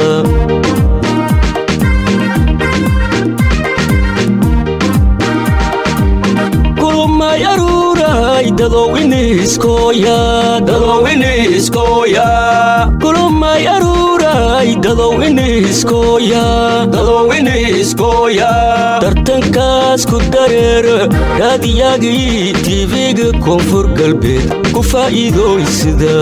kulumay aruuray dadow iniskooya dadow iniskooya kulumay aruuray dadow iniskooya dadow iniskooya tartankaas ku dareer raadiyagii tv-ga koonfur galbeed ku faa'iidooysida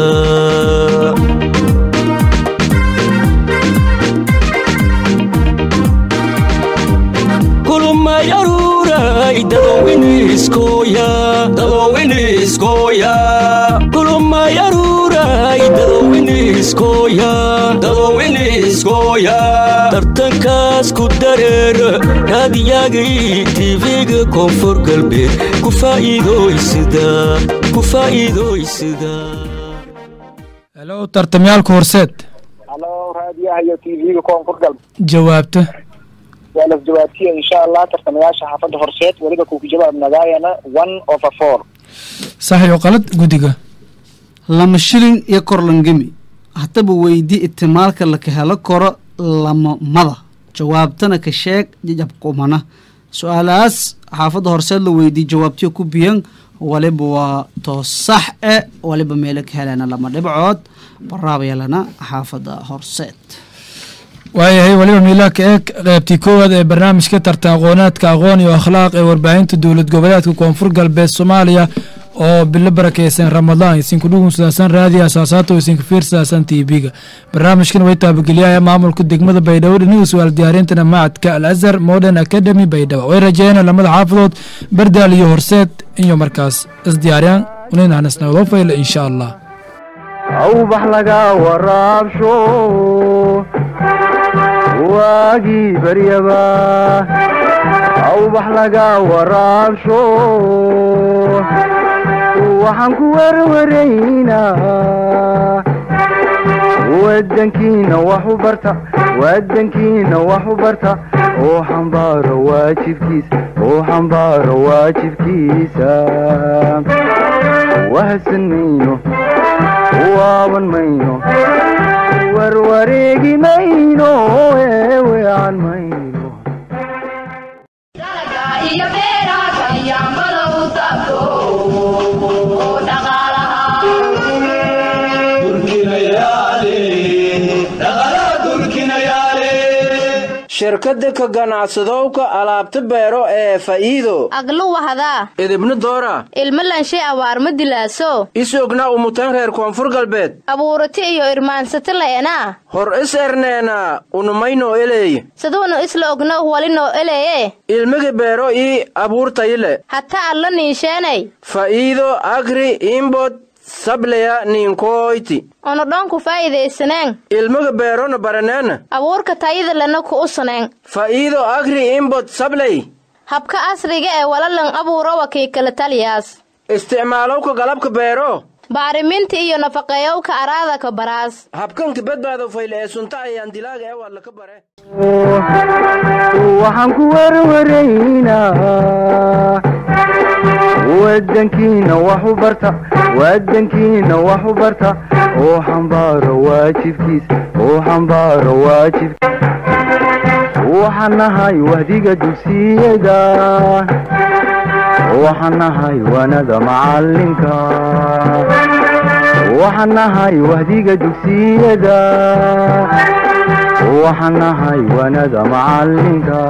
kulumay aruuray dadow iniskooya dadow iniskooya kulumay aruuray dadow iniskooya dadow iniskooya iskooya tartankaas ku dareera raadiyagii tv-ga koonfur galbeed ku faa'iidoysida ku faa'iidoysida helo tartamyaalka horseed halo raadiyaha iyo tv-ga koonfur galbeed jawaabta waa las jawaabtiya insha allah tartamayaasha xaafadda horseed weliba kuku jawaab nagaayana one over four sax iyo qalad guddiga lama shilin iyo korlangemi haddaba weydii itimaalka laka helo karo lamamada jawaabtana ka sheeg jajabkumana su-aalahaas xaafadda horseed la weydii jawaabtiyo ku biyan waliba waa toos sax e waliba meelo ka helana lama dhibcood baraabayalana xaafadda horseed waayahay weliba miilaa ka eeg qaybtii koowaad ee barnaamijka tartan aqoonaadka aqoon iyo akhlaaq ee warbaahinta dowlad goboleedka koonfur galbeed soomaaliya oo bilo barakeysan ramadaan isinku dhugun sidaasan raadiya asaasaata oo isinka fiirsaasan t v-ga barnaamijkan way taabageliyaaya maamulka degmada baydhabo dhiniga su-aal diyaarintana macadka al azhar modern academy baydhabo way rajeeyeen lamada xaafadood bardaal iyo horseed iyo markaas isdiyaariyaan uninahnisnawdo fayla insha allah awbax laga waraabsho waagii baryaba awbax laga waraabsho waxaan ku werwaraynaa wadankiina wax u barta wadankiina wax u barta oo xambaaro waajibkiisa oo xambaaro waajibkiisa wahadsan mayno waaban mayno warwareegi mayno eeweecan mayno iyo beeraha kayaambada u taabto oo dhaqaalaha shirkadda ka ganacsadowka alaabta beero ee faa'iido aglu wahadaa idibna doora ilmo lanshay abaarma dilaaso isogna umutan reer koonfur galbeed abuurati iyo irmaansati la'enaa hor is erneena unumayno eleey saduunu isla ogno walinoo eleeye ilmigi beero ii abuurtayile hata alla niinsheenay faa'iido agri imbod sableya niinkooyti onu dhoonku faa'iidaysaneen ilmiga beerona baraneena abuurka tayada lana ku usaneen faa'iido agri imbod sabley habka asriga ee walalan abuuro wakiikala taliyaas isticmaalowka galabka beero baariminta iyo nafaqeeyowka araada ka baraas habkanka badbaado fayle ee sunta ayaan dilaaga ee waa laka bare waxaan ku werwaraynaa wadankiina wax u barta wadankiina wax u barta oo xambaaro waajibkiisa oo xambaaro waajib waxaan nahay wahdiga dugsiyada waxaan nahay wanada macalinka waxaan nahay wahdiga dugsiyada waxaan nahay wanada macalinka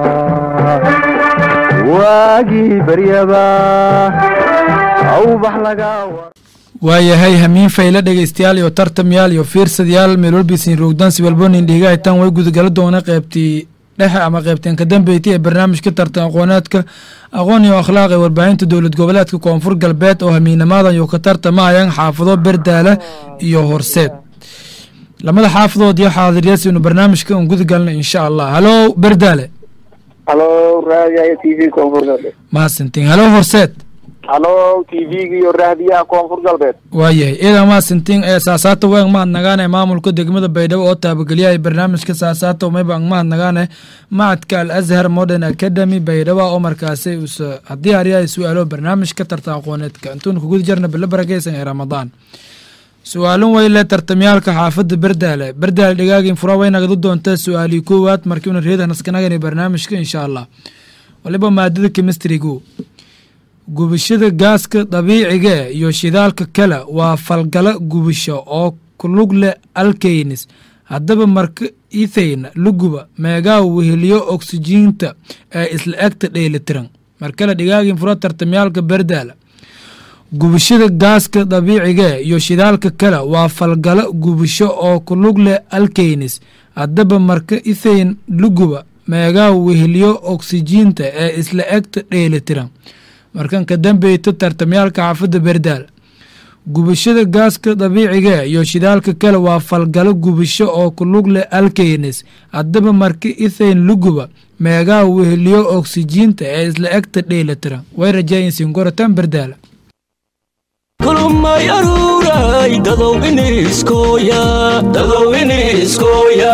waagii baryaba awbax laga waayahay hamiin fayle dhegeystayaal iyo tartamyaal iyo fiirsadayaal meel walbiisin roogdansi walbonin dhiigahaytan way gudagala doona qeybtii dhexe ama qeybteen ka dambeeytay ee barnaamijka tartan aqoonaadka aqoon iyo akhlaaq ee warbaahinta dowlad goboleedka koonfur galbeed oo hamiinamadan iyo ka tartamayaan xaafado berdaale iyo horseed lamada xaafadood iyo xaadiryaas inu barnaamijka un gudagalna insha allah halo berdaale halo raadiyaha t v koonfur galbeed mahadsantiin halo horseed halo t v-ga iyo raadiyaha koonfur galbeed waayahay iidan mahadsantiin ee saasaata weeng mahad nagaane maamulka degmada baydhabo oo taabageliyahay barnaamijka saasaata umaybaan mahad nagaane macadka al azhar modern academy baydhabo oo markaasi usa haddii aryahay su-aalo barnaamijka tartan aqooneedka intuuna kuguda jarna bilo barakeysan ee ramadaan su-aalin weyle tartamyaalka xaafadda berdaale berdaale dhigaagin fura way nagadu doontaa su-aalii koowaad markiuna reedan iskanagani barnaamijka insha allah waliba maadada kemistrigu gubashada gaaska dabiiciga iyo shidaalka kale waa falgalo gubasho oo kulug leh alkeynis haddaba marka ethayna luguba meegaa weheliyo oksijiinta ee isla egta dheelitiran markale dhigaagin fura tartamyaalka berdaale gubashada gaaska dabiiciga iyo shidaalka kale waa falgalo gubasho oo kulug leh alkeynis haddaba marka ethayn luguba meegaa weheliyo oksijiinta ee isla egta dheelitiran markan ka dambeyto tartamyaalka xaafadda berdaal gubashada gaaska dabiiciga iyo shidaalka kale waa falgalo gubasho oo ku lug leh alkeynes haddaba marka ithayn luguba meegaa weheliyo oksijiinta ee isla egta dheelitira way rajaayinsiin gorotaan bardaala kulumay aruuray dadow iniskooya dadow iniskooya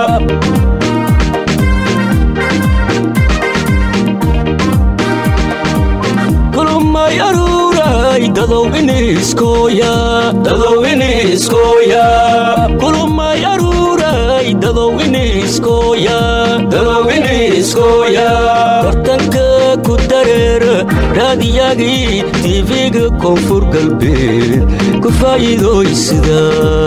kulumay aruuray dadow iniskooya dadow iniskooya kulumay aruuray dadow iniskooya dadow iniskooya bartanka ku dareera raadiyagii tv-ga koonfur galbeed ku faa'iidooysida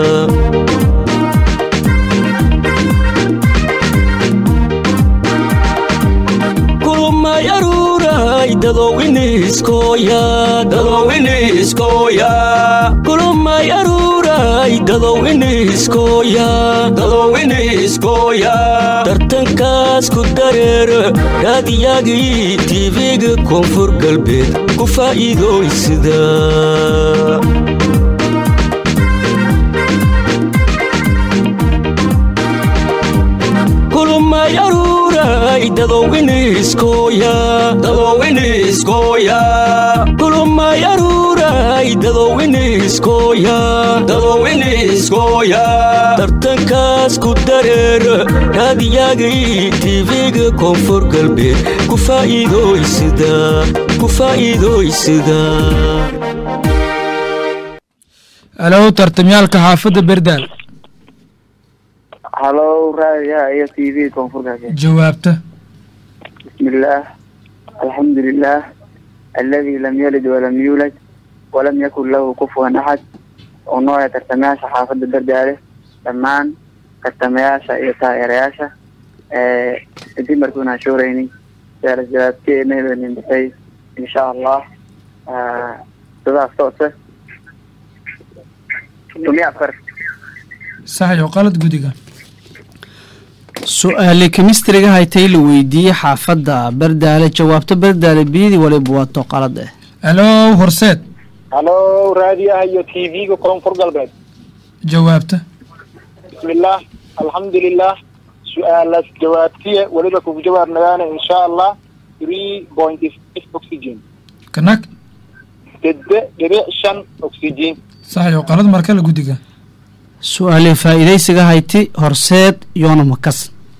kulumay aruuray dadow iniskooya dadow iniskooya kulumay aruuray dadow iniskooya dadow iniskooya tartankaas ku dareera raadiyagii tv-ga koonfur galbeed ku faa'iidooysida kulumay aruuray dadow iniskooya dadow iniskooya kulumay aruuray dadow iniskooya dadow iniskooya tartankaas ku dareera raadiyagii tv-ga koonfur galbeed ku faa'iidooysida ku faa'iidooysida alow tartamyaalka xaafadda berdaal halo raadiyaha iyo t v koonfur galbeed jawaabta bismillaah alxamdu lilah aladi lam yalid walam yuulad walam yakun lahu kufuwan axad oo nooya tartamayaasha xaafadda berdaale dhammaan tartamayaasha iyo taageerayaasha kadib markuun aan shooraynin saalas jawaabteedna baxay insha allah sidaas toose tumiya afar sax iyo qalad gudiga su-aale kemistriga haytay la weydiiyey xaafadda berdaale jawaabta berdaale biyadii waliba waa toqalad eh alow horseed halo raadiyaha iyo t v-ga koonfur galbeed jawaabta bismillaah alxamdulilah su-aalaas jawaabtiya weliba kugu jawaab nagaana insha allah three point five oxygen kanag dede dhibic shan oxygen sax iyo qalad markale gudiga su-aale faa'iidaysiga hayti horseed yoona makas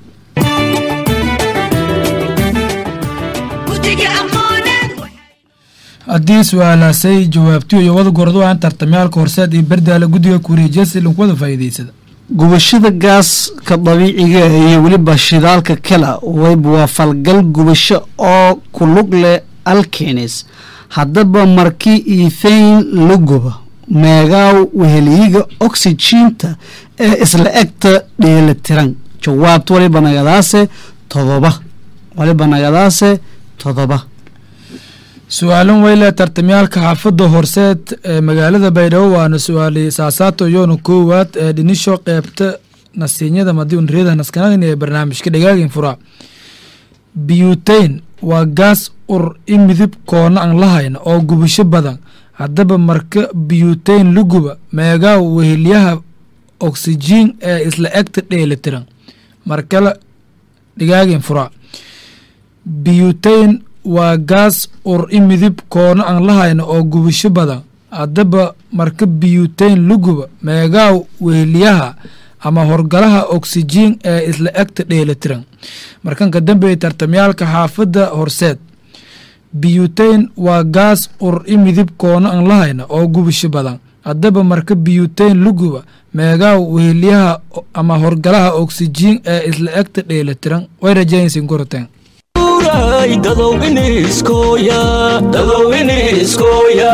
haddii su-aalaasay jawaabtiyo iyo wada gordu aan tartamyaalka horseed iyo berdaale guddiga kureejiyasi linku wada faa'iidaysada gubashada gaaska dabiiciga iyo weliba shidaalka kale wayba waa falgal gubasho oo ku lug leh alkenis haddaba markii iithayn la guba meegaaw weheliyiga oksijiinta ee isla egta dheelitiran jawaabta waliba nagadaase todoba waliba nagadaase todoba su-aalan weyle tartamyaalka xaafadda horseed ee magaalada baydhabo waana su-aali saasaato yoona koowaad ee dhinisho qeybta nasiinyada madiunriyada naskanadin ee barnaamijka dhagaagin furaa biyuteyn waa gaas ur i midib koona aan lahayn oo gubasho badan haddaba marka biyuteyn la guba meegaa wehelyaha oksijiin ee isla egta dheelitiran markale dhigaagin furaa biyuteyn waa gaas ur i midib koona aan lahayn oo gubasho badan haddaba marka biyuteyn la guba meegaa wehelyaha ama horgalaha oksijiin ee isla egta dheelitiran markan ka dambeeya tartamyaalka xaafadda horseed biyuteyn waa gaas ur i midib koona aan lahayna oo gubasho badan haddaba marka biyuteyn la guba meegaa wehelyaha ama horgalaha oksijiin ee isla egta dheelitiran way rajaynaysiin goroteen dadow iniskooya dadow iniskooya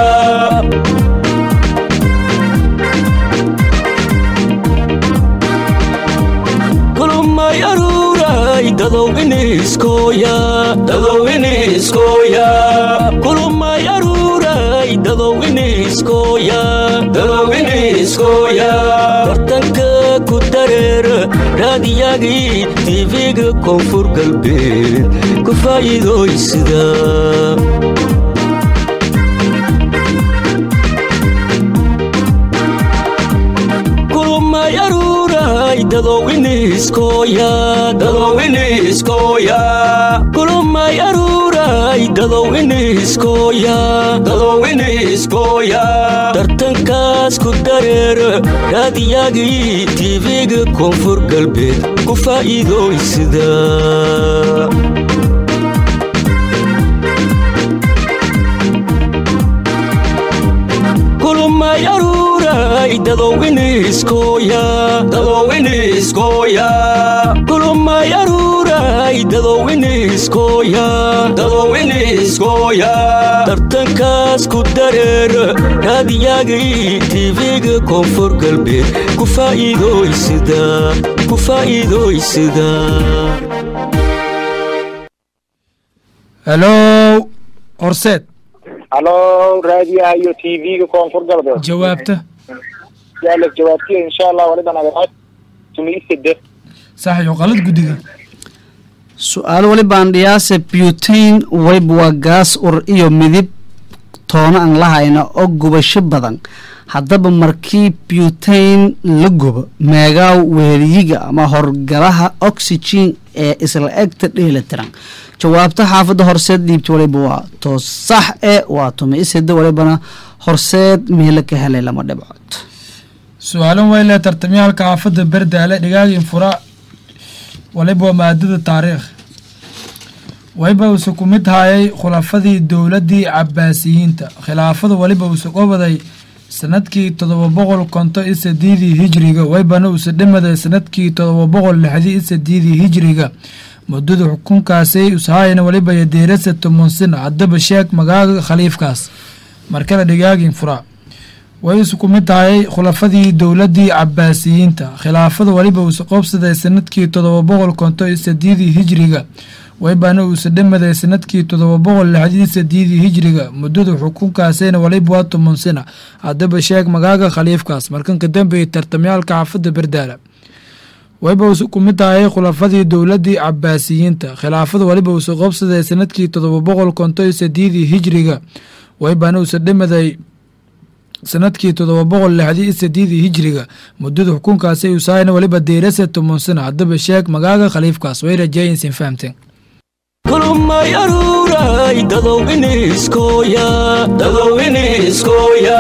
kulumay aruuray dadow iniskooya dadow iniskooya kulumay aruuray dadow iniskooya dadow iniskooya bartanka ku dareera raadiyagii tv-ga koonfur galbeed ku faa'iidooysida dadow iniskooya dadow iniskooya kulumay aruuray dadow iniskooya dadow iniskooya tartankaas ku dareera raadiyagii tv-ga koonfur galbeed ku faa'iidooysida kulumay aruuray dadow iniskooya dadow iniskooya kulumay aruuray dadow iniskooya dadow iniskooya tartankaas ku dareera raadiyagii tv-ga koonfur galbeed ku faa'iidooysida ku faa'iidooysida helo horseed halo raadiyaha iyo t v-ga koonfur galbeed jawaabta yaala jawaabtiya insha allah waliba naganaad tumiisade sax iyo qalad guddiga su-aalo walibaan dhiyaase butain wayb waa gaas ur iyo midib toona aan la hayna oo gubasho badan haddaba markii butain la gubo meegaaw weeliyiga ama horgalaha oxygen ee isla egta dheelitiran jawaabta xaafadda horseed dhiibta waliba waa to sax e waa tuma isida walibana horseed meelo ka helay lama dhibcood su-aalan weyle tartamyaalka xaafadda berdaale dhigaagin fura waliba waa maadada taariikh waliba uuse ku mid hayay khulafadii dowladdii cabaasiyiinta khilaafada waliba uuse qobaday sanadkii todoba boqol konto iyo sadiidii hijriga waybana uuse dhimaday sanadkii todoba boqol lixdii iyo sadiidii hijriga muddada xukunkaasi ushaayana waliba yadeerasa tomonsina haddaba sheeg magaaga khaliifkaas markale dhigaagin fura way isu ku mid tahay khulafadii dowladdii cabaasiyiinta khilaafada waliba uuse qoobsaday sanadkii todoba boqol konto iyo sadiidii hijriga waybana uuse dhimaday sanadkii todoba boqol lixdii sadiidii hijriga muddada xukunkaasina waliba waa tomonsina haddaba sheeg magaaga khaliifkaas markanka dambeeyay tartamyaalka xaafadda berdaala waliba uuse ku mid tahay khulafadii dowladdii cabaasiyiinta khilaafada waliba uuse qoobsaday sanadkii todoba boqol konto iyo sadiidii hijriga waybana uuse dhimaday sanadkii todoba boqol lixdii iyo sadiidii hijriga muddada xukunkaasi usaayna waliba deerasa tomonsina haddaba sheeg magaaga khaliifkaas way rajeeyinsin fahamteen kulumay aruuray dadow iniskooya dadow iniskooya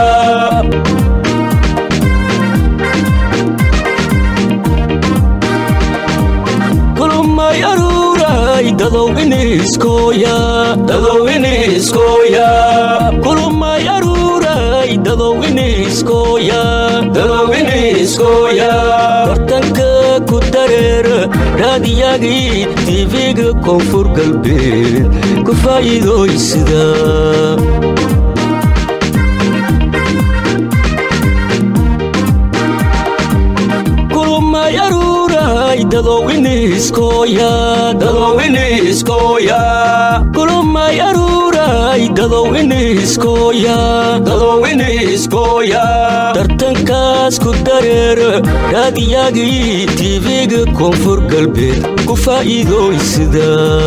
kulumay aruuray dadow iniskooya dadow iniskooya kulumay aruuray dadow iniskooya dadow iniskooya tartanka ku dareera raadiyagii tv-ga koonfur galbeed ku faa'iidooysida kulumay aruuray dadow iniskooya dadow iniskooya kulumay aruuray dadow iniskooya dadow iniskooya tartankaas ku dareera raadiyagii tv-ga koonfur galbeed ku faa'iidooysida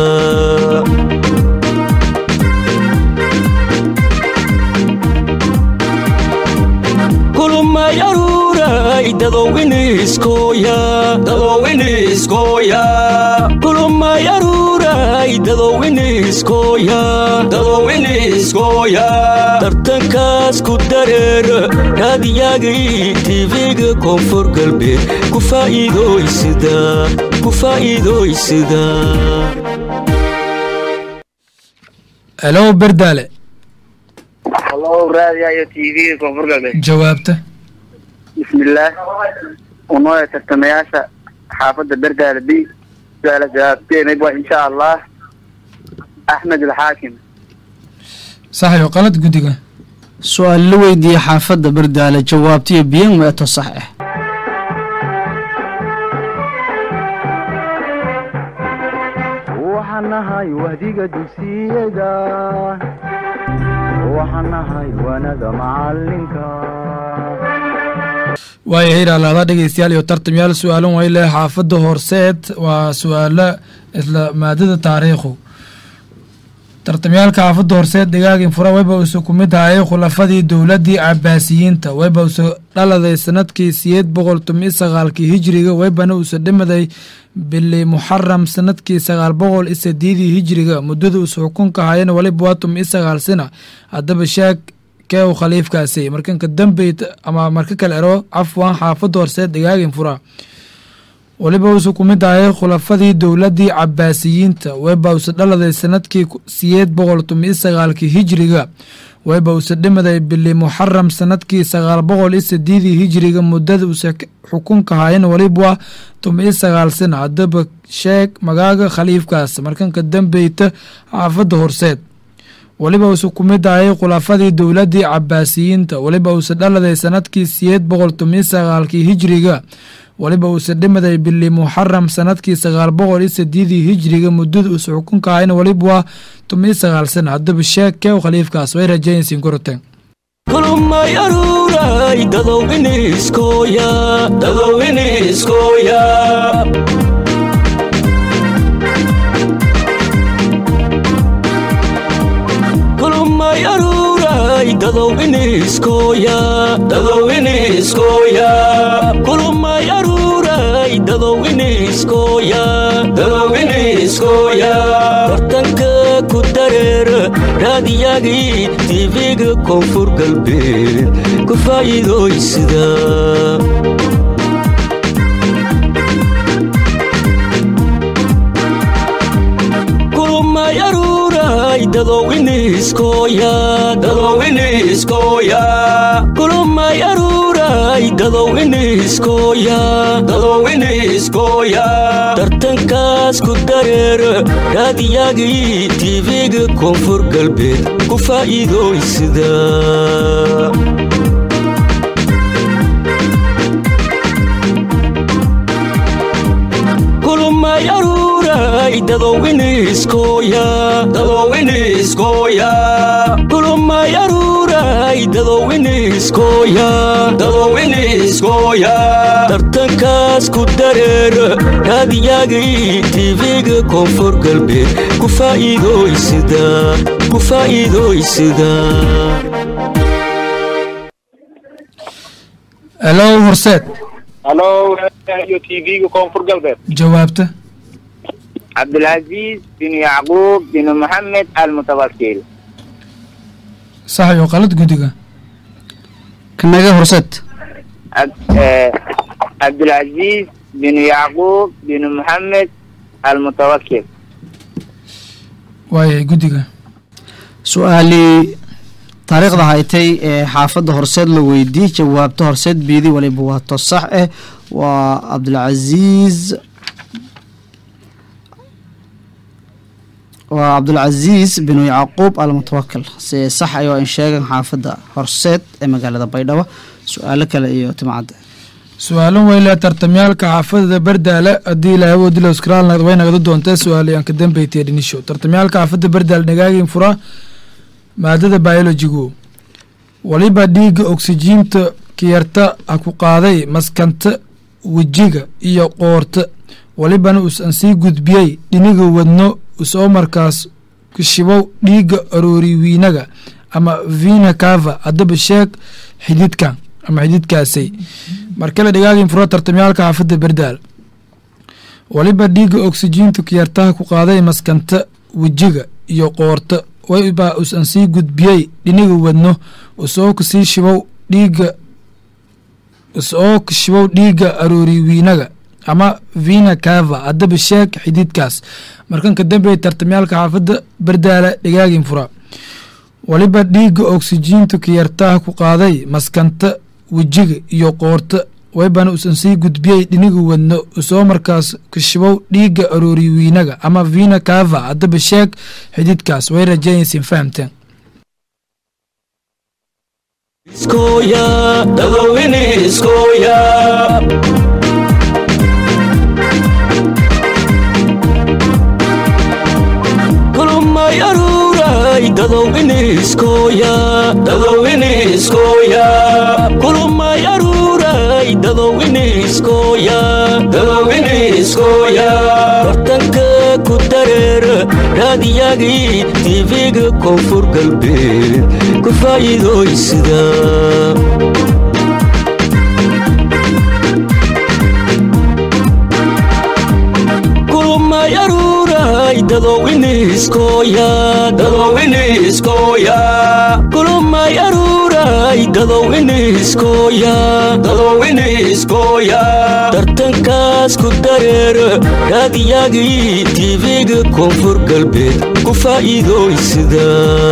kulumay aruuray dadow iniskooya dadow iniskooya kulumay aruuray dadow iniskooya dadow iniskooya tartankaas ku dareera raadiyagii tv-ga koonfur galbeed ku faa'iidooysida ku faa'iidooysida helo berdaale halo raadiyaha iyo t v-ga koonfur galbeed jawaabta bismillaah unoo tartamayaasha xaafadda berdaale b su-aala jawaabteenayb waa insha allah axmed alxaakim sax iyo qalad guddiga su-aal la weydiiyey xaafadda berdaale jawaabtiyo biyan weeto sax ah waxaan nahay wahdiga dugsiyada waxaan nahay wanada macalinka waayahay ilaalaada dhegeystayaal iyo tartamyaal su-aalan way leh xaafadda horseed waa su-aalo isla maadada taariikhu tartamyaalka xaafadda horseed dhigaagin fura wayba use ku mid hayay khulafadii dowladdii cabaasiyiinta wayba use dhaladay sanadkii siyeed boqol tomi sagaalkii hijiriga weybana uusa dhimaday bili muxaram sanadkii sagaal boqol iyo sideedii hijiriga muddada uusa xukunka hayana waliba waa tomi sagaal sina haddaba sheeg kee uu khaliifkaasi markanka dambey ama marka kale ero cafwan xaafada horseed dhigaagin fura waliba uusa ku mid ahay khulafadii dowladii cabaasiyiinta weba uusa dhaladay sanadkii siyeed boqol tomi sagaalkii hijiriga weba uusa dhimaday bili muxaram sanadkii sagaal boqol iyo sideedii hijiriga muddada uusa xukunka hayan waliba tomi sagaal sana haddaba sheeg magaaga khaliifkaas markanka dambeyta xaafada horseed waliba uusa ku mid ahay khulafadii dowladii cabaasiyiinta waliba uusa dhaladay sanadkii siyeed boqol tomi sagaalkii hijiriga waliba uusa dhimaday bili muxaram sanadkii sagaal boqol iyo sideedii hijiriga muddada uusa xukunka ahayna waliba waa tomi sagaal sana haddaba sheeg kee khaliifkaas way rajaynaysiin koroteen kulmay aruuray dadow iniskooya dadow iniskooya kulmay aruuray dadow iniskooya dadow iniskooya kulmay aruuray dadow iniskooya dadow iniskooya bartanka ku dareer raadiyagii tiifiga koonfur galbeed ku faa'iidooysida kulmay aruuray dadow iniskooya dadow iniskooya kulmay aruuray dadow iniskooya dadow iniskooya tartankaas ku dareer raadiyagii tiifiga koonfur galbeed ku faa'iidooysida kulmay aruuray dadow iniskooya dadow iniskooya kulmay aruuray dadow iniskooya dadow iniskooya tartankaas ku dareer raadiyagii tiifiga koonfur galbeed ku faa'iidooysida ku faa'iidooysida helow horseed halo iyo tv-ga koonfur galbeed jawaabta cabdilcaziiz bin yacquub bin maxamed almutawakil sax iyo qalad guddiga kanaga horseed cabdilcaziiz bin yacquub bin maxamed almutawakil waayay guddiga su-aalii taariikhda haytay ee xaafadda horseed la weydiiyey jawaabta horseed biidi waliba waato sax ah waa cabdilcaziiz waa cabdulcaziiz binu yacquub almutawakil si sax ayoo in sheegan xaafadda horseed ee magaalada baydhabo su-aalo kale iyo timcadda su-aalan weyle tartamyaalka xaafadada bardaale haddii ilaahay wodila skraalnad way nagada doontaa su-aalayan ka dambeytay dhinisho tartamyaalka xaafadda bardaale nagaagin fura maadada biologigu waliba dhiigga oksijiinta kiyarta ha ku qaaday maskanta wejiga iyo qoorta walibana usan sii gudbiyey dhiniga wadno usoo markaas kushibow dhiigga arooriwiinaga ama vina cava haddaba sheeg xididkan ama xididkaasay markale dhigaagin furo tartamyaalka xaafadda berdaal waliba dhiigga oksijiinta kiyartaha ku qaaday maskanta wejiga iyo qoorta waybaa usan sii gudbiyey dhiniga wadno usoo kasii shibow dhiigga usoo kashibow dhiigga arooriwiinaga ama vina cava haddaba sheeg xididkaas markanka dambe tartamyaalka xaafadda berdaala dhigaagin fura waliba dhiigga oksijiinta kiyartaha ku qaaday maskanta wejiga iyo qoorta waybana usan sii gudbiyey dhiniga wadno usoo markaas kashibow dhiigga arooriwiinaga ama vina cava haddaba sheeg xididkaas way rajaynaysiin fahamteen iskoya dadowini iskoya kulmay aruuray dadowini iskoya dadowini iskoya kulmay aruuray dadowini iskoya dadowini iskoya bartanka ku dareer raadiyagii tiifiga koonfur galbeed ku faa'iidooysida aruuray dadowiniskoya dadowiniskoya kulumay aruuray dadowiniskoya dadowiniskoya tartankaas ku dareer raadiyagii tv-ga koonfur galbeed ku faa'iidooysida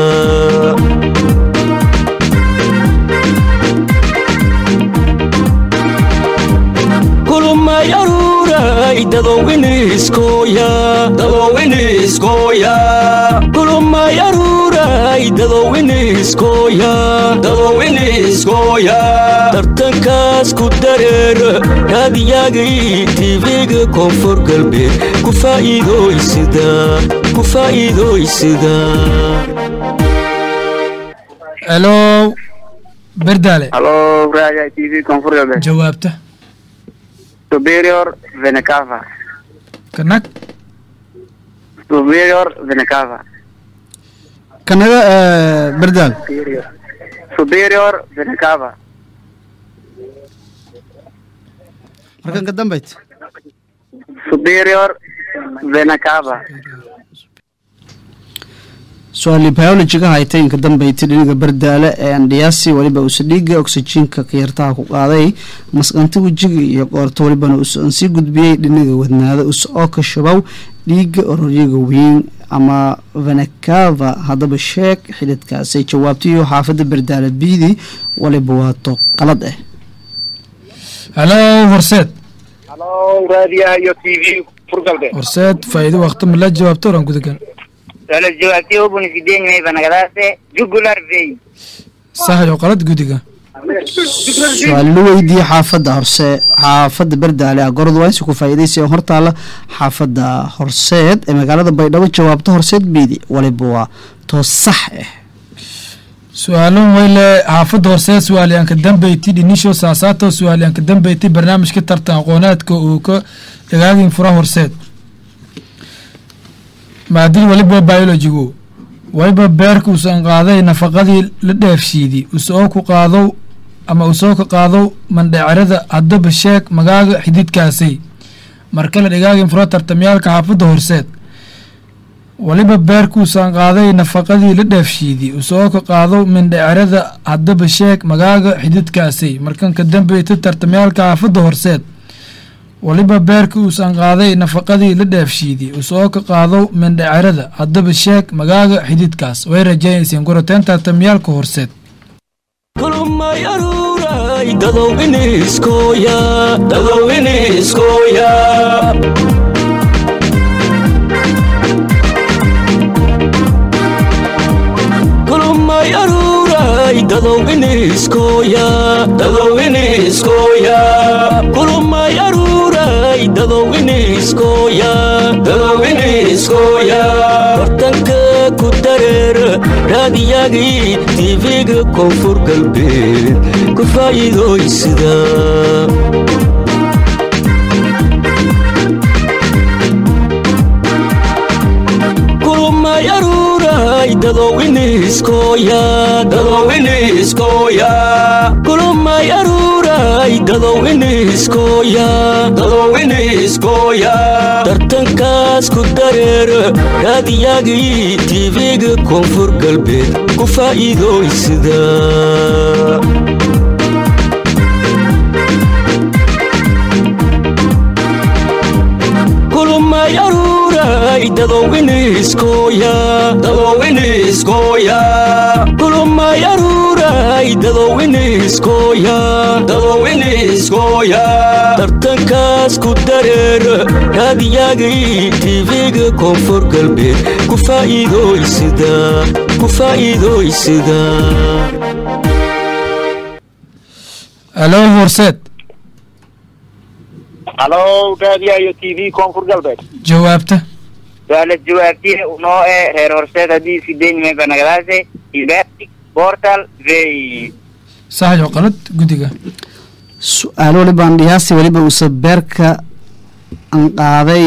kulumay aruuray dadowiniskoya dadowiniskoya kulumay aruuray dadowiniskoya dadowiniskoya tartankaas ku dareer raadiyagii tv-ga koonfur galbeed ku faa'iidooysida ku faa'iidooysida helo berdaale halo raja t v koonfur galbeed jawaabta superior venecava kanag superior venecava kanaga berdaal superior venecava markan ka dambayt superior venecava su-aali biologiga haytay inka dambaytay dhiniga bardaale ee andhiyaasi weliba usadhiiga oksijiinka kayartaha ku qaaday masqanta wejiga iyo qoorto welibana usan sii gudbiyey dhiniga wadnaada us oo ka shabow dhiiga ororyaga weyn ama venekava haddaba sheeg xididkaasay jawaabtayo xaafadda bardaale biidi waliba waato qalad ah helo horseed halo raadiyaha iyo t v koonfur galbeed horseed faa'iido waqti ma la jawaabto oran gudagan Solo jawaabtii hubun sideen may banagadaase jugular vein. sax iyo qalad gudiga su-aal la weydiiyey xaafadda horse xaafadda bardaale ah gorod waa insi ku faa'iidaysa hortaala xaafadda horseed ee magaalada baydhabo jawaabta horseed biidi waliba waa toos sax ah su-aalan weyle xaafadda horseed su-aalyaanka dambeyti dhinisho saasaato su-aalyaanka dambeyti barnaamijka tartan aqoonaadka uu ka dhagaagin fura horseed maadid waliba biologigu waliba beerka usan qaaday nafaqadii la dheefshiidi usoo ku qaadow ama usoo ka qaadow mandhecerada haddaba sheeg magaaga xididkaasay markale dhigaagin fura tartamyaalka xaafadda horseed waliba beerkuusan qaaday nafaqadii la dheefshiidi usoo ka qaadow mindhecerada haddaba sheeg magaaga xididkaasay markan ka dambeyta tartamyaalka xaafadda horseed waliba beerka uusan qaaday nafaqadii la dheefshiidi usoo ka qaadow mindhecerada haddaba sheeg magaaga xididkaas way rajaynayseen goroteen tartamyaalka horseed kulumay aruuray dadowiniskoya dadowiniskoya kulumay aruuray dadowiniskoya dadowiniskoya kulumay aruuray dadowiniskoya dadowiniskoya bartanka ku dareer raadiyagii tv-ga koonfur galbeed ku faa'iidooysida kulumay aruuray dadowiniskoya dadowiniskoya kulumay aruuray dadowiniskoya dadowiniskoya tartankaas ku dareer raadiyagii tv-ga koonfur galbeed ku faa'iidooysida kulumay aruuray dadowiniskoya dadowiniskoya kulumay aruuray dadowiniskoya dadowiniskoya tartankaas ku dareer raadiyagii tv-ga koonfur galbeed ku faa'iidooysida ku faa'iidooysida helo horseed halo raadiyaha iyo t v koonfur galbeed jawaabta Solo jawaabtii unoo ee reer horseed haddii sideen may banagadaase ibatic portal vein. sax iyo qalad gudiga su-aal waliba andhiyaasi weliba uuse beerka an qaaday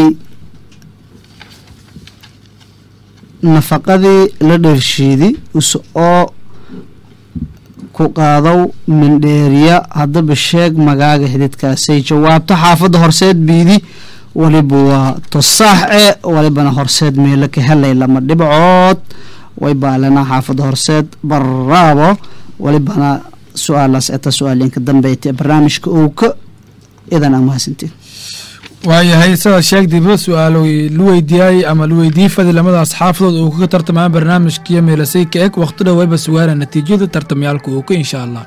nafaqadii la dheershiidi use oo ku qaadow mindheeriya haddaba sheeg magaaga xididkaasay jawaabto xaafadda horseed biidi waliba waa tosaax e walibana horseed meelo ka helay lama dhibcood way baalana xaafada horseed baraabo walibana su-aalaas eta su-aalinka dambeyti barnaamijka owka idan aan mahadsantiin waayahay sidaad sheegdayba su-aalo la weydiiyay ama la weydiiyey fadi lamadaas xaafadood uu kaga tartamaa barnaamijkiyo meelasay ka eg waqti dhowayba sugaana natiijada tartamyaalka uu ka insha allah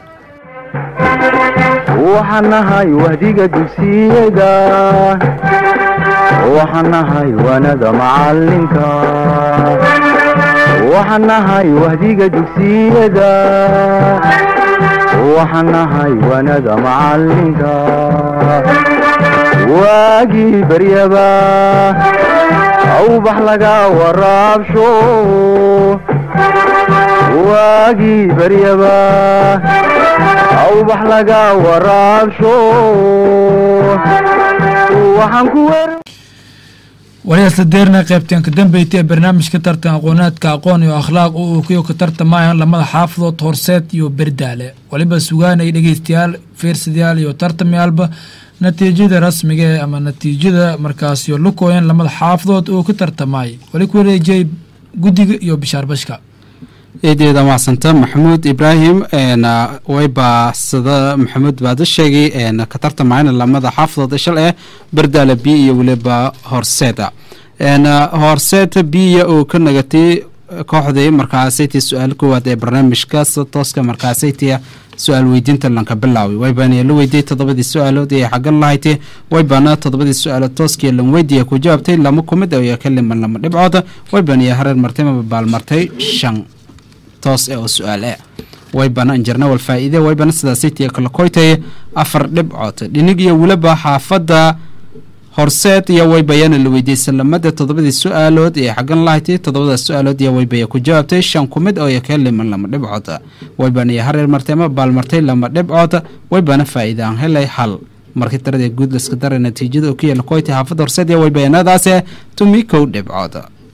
waxaan nahay wahdiga dugsiyada waxaan nahay wanada macalinka waxaan nahay wahdiga dugsiyada waxaan nahay wanada macalinka waagii baryaba awbax laga waraabsho waagii baryaba awbax laga waraabsho waxaan ku wer waliyaasla deerna qaybteen ka dambeyti ee barnaamijka tartan aqoonaadka aqoon iyo akhlaaq oo uu kuyo ka tartamayaan lamada xaafadood horseed iyo berdaale waliba sugaanay dhegeystayaal fiirsadayaal iyo tartamyaalba natiijada rasmiga ee ama natiijada markaasiyo lukooyan lamada xaafadood oo ka tartamay wali ku wareejiyey guddiga iyo bishaar bashka eedeeda macsanta maxamuud ibraahim wayba sida maxamuud baada sheegay ka tartamayna lamada xaafadood shal eh berdaala b iyo weliba horseeda horseeda biya oo ka nagatay kooxdii markaasaytii su-aal koowaad ee barnaamijka sida tooska markaasaytii su-aal weydiinta lanka bilaaway waybaana la weydiiyey toddobadii su-aalood ee xagan lahaytay waybaana toddobadii su-aalood tooskii lan weydiiya ku jawaabtay lama kumid oo ka liman lama dhibcood waybaana hareer martay maba baalmartay shan toos ee oo su-aal e waybana injarna wal faa'iide waybana sidaasaytii kala koytay afar dhibcood dhinig iyo weliba xaafadda horseed iyo waybayana la weydiiyey salamada toddobadii su-aalood ee xagan lahaytay toddobada su-aalood iyo waybaya ku jawaabtay shan kumid oo ka liman lama dhibcood waybana iyo hareer martay ama baalmartay lama dhibcood waybana faa'iide aan helay hal markii tirada guud laska daray natiijada oo ku yaala koytay xaafadda horseed iyo waybayanadaase tumi kow dhibcood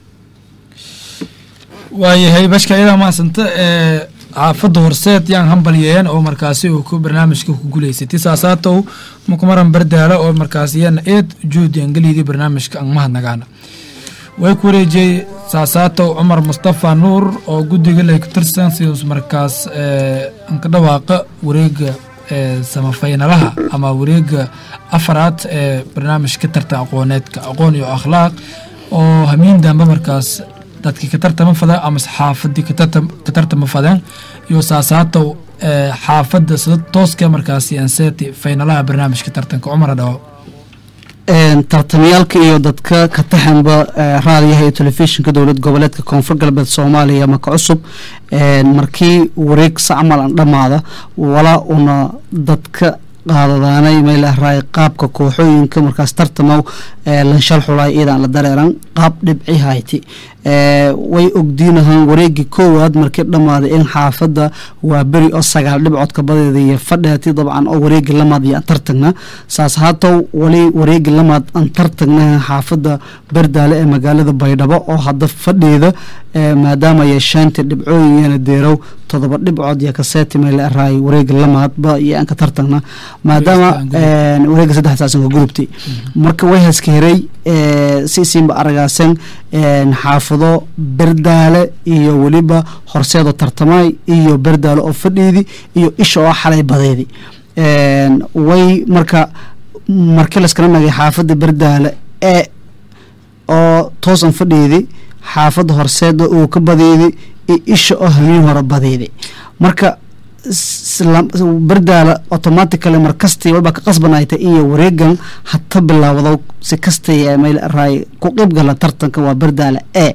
waayahay bashka iyadaa mahadsanta ee xaafadda horseed yaan hambalyeeyan oo markaasi uu ku barnaamijka ku guulaysatay saasaatow mukumaran bardaala oo markaasi yana eed juhdi angeliydii barnaamijka ang mahadnagaana way ku wareejiyey saasaatow cumar mustafa nuur oo guddiga lay ku tirsan sidus markaas anka dhawaaqa wareega ee samafaynalaha ama wareega afaraad ee barnaamijka tartan aqooneedka aqoon iyo akhlaaq oo hamiin dambe markaas dadkii ka tartama fadeen ama xaafadii ka tartama fadeen iyo saasaatow xaafadda sida tooska markaasi anseti faynalaha barnaamijka tartanka cumar dhawo tartamyaalka iyo dadka ka taxanba raadiyaha iyo telefishinka dowlad goboleedka koonfur galbeed soomaaliya maka cusub markii wareeg sacmal an dhammaada walaa una dadka qaadadaanay meelahraay qaabka kooxooyinka markaas tartamaw lanshal xulay iyadan la dareeran qaab dhibci hayti way ogdiinahaan wareegii koowaad markii dhammaaday in xaafadda waa beri oo sagaal dhibcoodka badeeda iyo fadheeti dabcan oo wareegi lamaad iyo aan tartagna saas haatow wali wareegi lamaad aan tartagna xaafadda berdaale ee magaalada baydhabo oo hadda fadheeda maadaama yeeshaanti dhibcooyinyana deerow todoba dhibcood iyo kaseeti meelaraay wareegi lamaadba iyo aan ka tartagna maadaama wareega saddex saasan ka gudubtay marka way haska heray si siinba aragaasan xaafado berdaale iyo weliba horseedoo tartamay iyo berdaale oo fadhiidi iyo isha oo xalay badeedi way marka markii laskala nagay xaafadda berdaale ee oo toosan fadhiidi xaafadda horseeda uu ka badeedi iyo isha oo hamiin hore badeedi marka berdaala automatically markastii walba ka qasbanayta iyo wareegan hata bilaawdo si kastay meel raay ku qeybgala tartanka waa berdaala e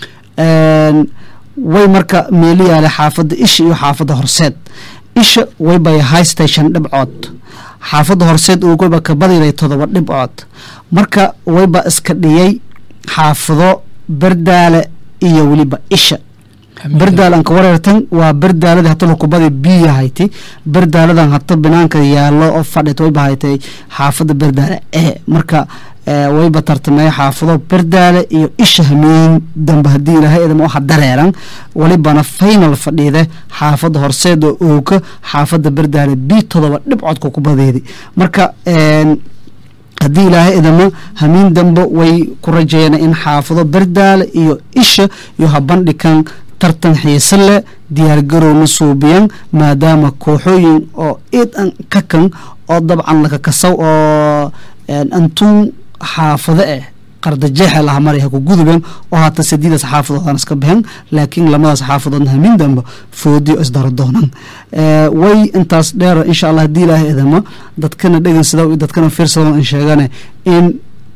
way marka meeli yaale xaafadda isha iyo xaafadda horseed isha waybay high station dhibcood xaafadda horseed uu wayba ka badiday todoba dhibcood marka wayba iska dhiyay xaafado berdaale iyo weliba isha berdaalan ka wareertan waa berdaalada hata lukubada biya hayti berdaaladan hata binaanka yaalo oo fadhit wayba haytay xaafada berdaale e marka wayba tartamey xaafado berdaale iyo isha hameyn dambe hadii ilaahay idama waxa dareeran walibana final fadhiide xaafada horseeda ooka xaafada berdaale b todoba dhibcodka ku badeedi marka haddii ilaahay idamo hamiin dambe way ku rajayeen in xaafado berdaale iyo isha iyo habandhikan tartan xiise leh diyaargarowna suubiyan maadaama kooxooyin oo iidan ka kan oo dabcan lakakasaw oo antuun xaafado eh qardajeexe laha maray ha ku gudubeen oo haata sadiidaas xaafadoodaan iska baxeen laakiin lamadaas xaafadoodna hamin dambe foodiyo isdaro doonaan way intaas dheer insha allah haddii ilaahay idamo dadkana dhegansada iyo dadkana fiirsada in sheegane in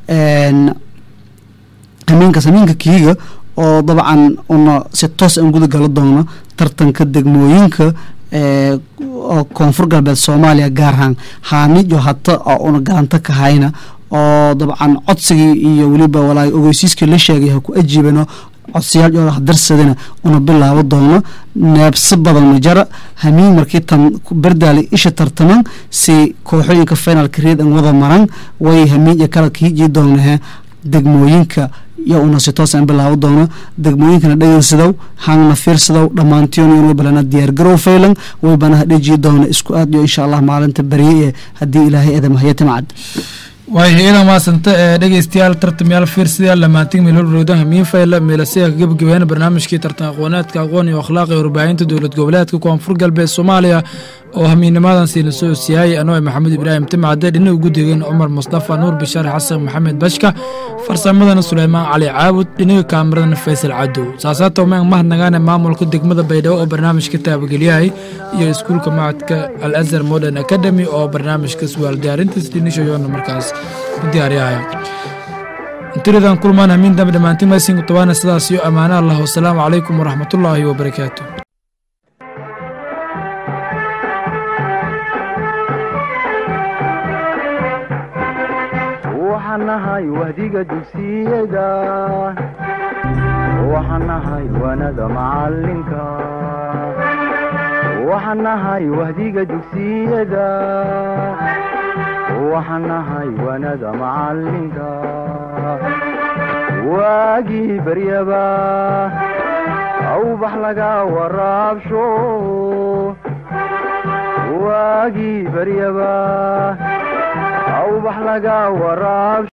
hamiinkaas hamiinka kiiga oo dabcan una si toos aan guda gala doono tartanka degmooyinka oo koonfur galbeed soomaaliya gaar ahaan haanijo hata oo una galanto ka hayna oo dabcan codsigii iyo weliba walaa ogeysiiskii la sheegay ha ku ajiibano codsiyaal oo darsadana una bilaabo doono neebso badan majara hamiin markii tan berdaali isha tartaman si kooxooyinka finalka reed an wada maran way hamiin iyo kala kiijii doonahe degmooyinka yo una si toos aan bilaabo doono degmooyinkana dhegeysadow hangna fiirsadow dhammaantiin way balana diyaargarow faylan way banaha dheji doona isku aad iyo insha allah maalinta beriye ee haddii ilaahay eedamahaya timcad waayahay iidan maasanta ee dhegeystayaal tartamayaal fiirsidayaal lamaantig meelhorrowda hamiin fayla meelasiga ka gebagabeena barnaamijkii tartan aqooneedka aqoon iyo akhlaaq ee warbaahinta dowlad goboleedka koonfur galbeed soomaaliya oo hamiinnimadan siina soo siyaayay anoo maxamed ibraahim timcade dhinac ugu degeen cumar mustafa nuur bishaar xasan maxamed bashka farsamadana suleymaan cali caabud dhinaga kaameradana faysal cadow saasaata umaan mahadnagaane maamulka degmada baydhabo oo barnaamijka taabageliyahay iyo iskuulka macadka al azhar modern academy oo barnaamijka suwaal diyaarintiis dhinishayoona markaas ku diyaariyahaya intiridan kulmaan hamiin dambe dhammaantiin maysin tabaana sidaas iyo ammaano allah wasalaamu calaykum waraxmatullaahi wabarakaatu waxaan nahay wahdiga dugsiyada waxaan nahay wanada macalinka waxaan nahay wahdiga dugsiyada waxaan nahay wanada macalinka waagii baryaba awbax laga waraabsho waagii baryaba awbax laga waraabsho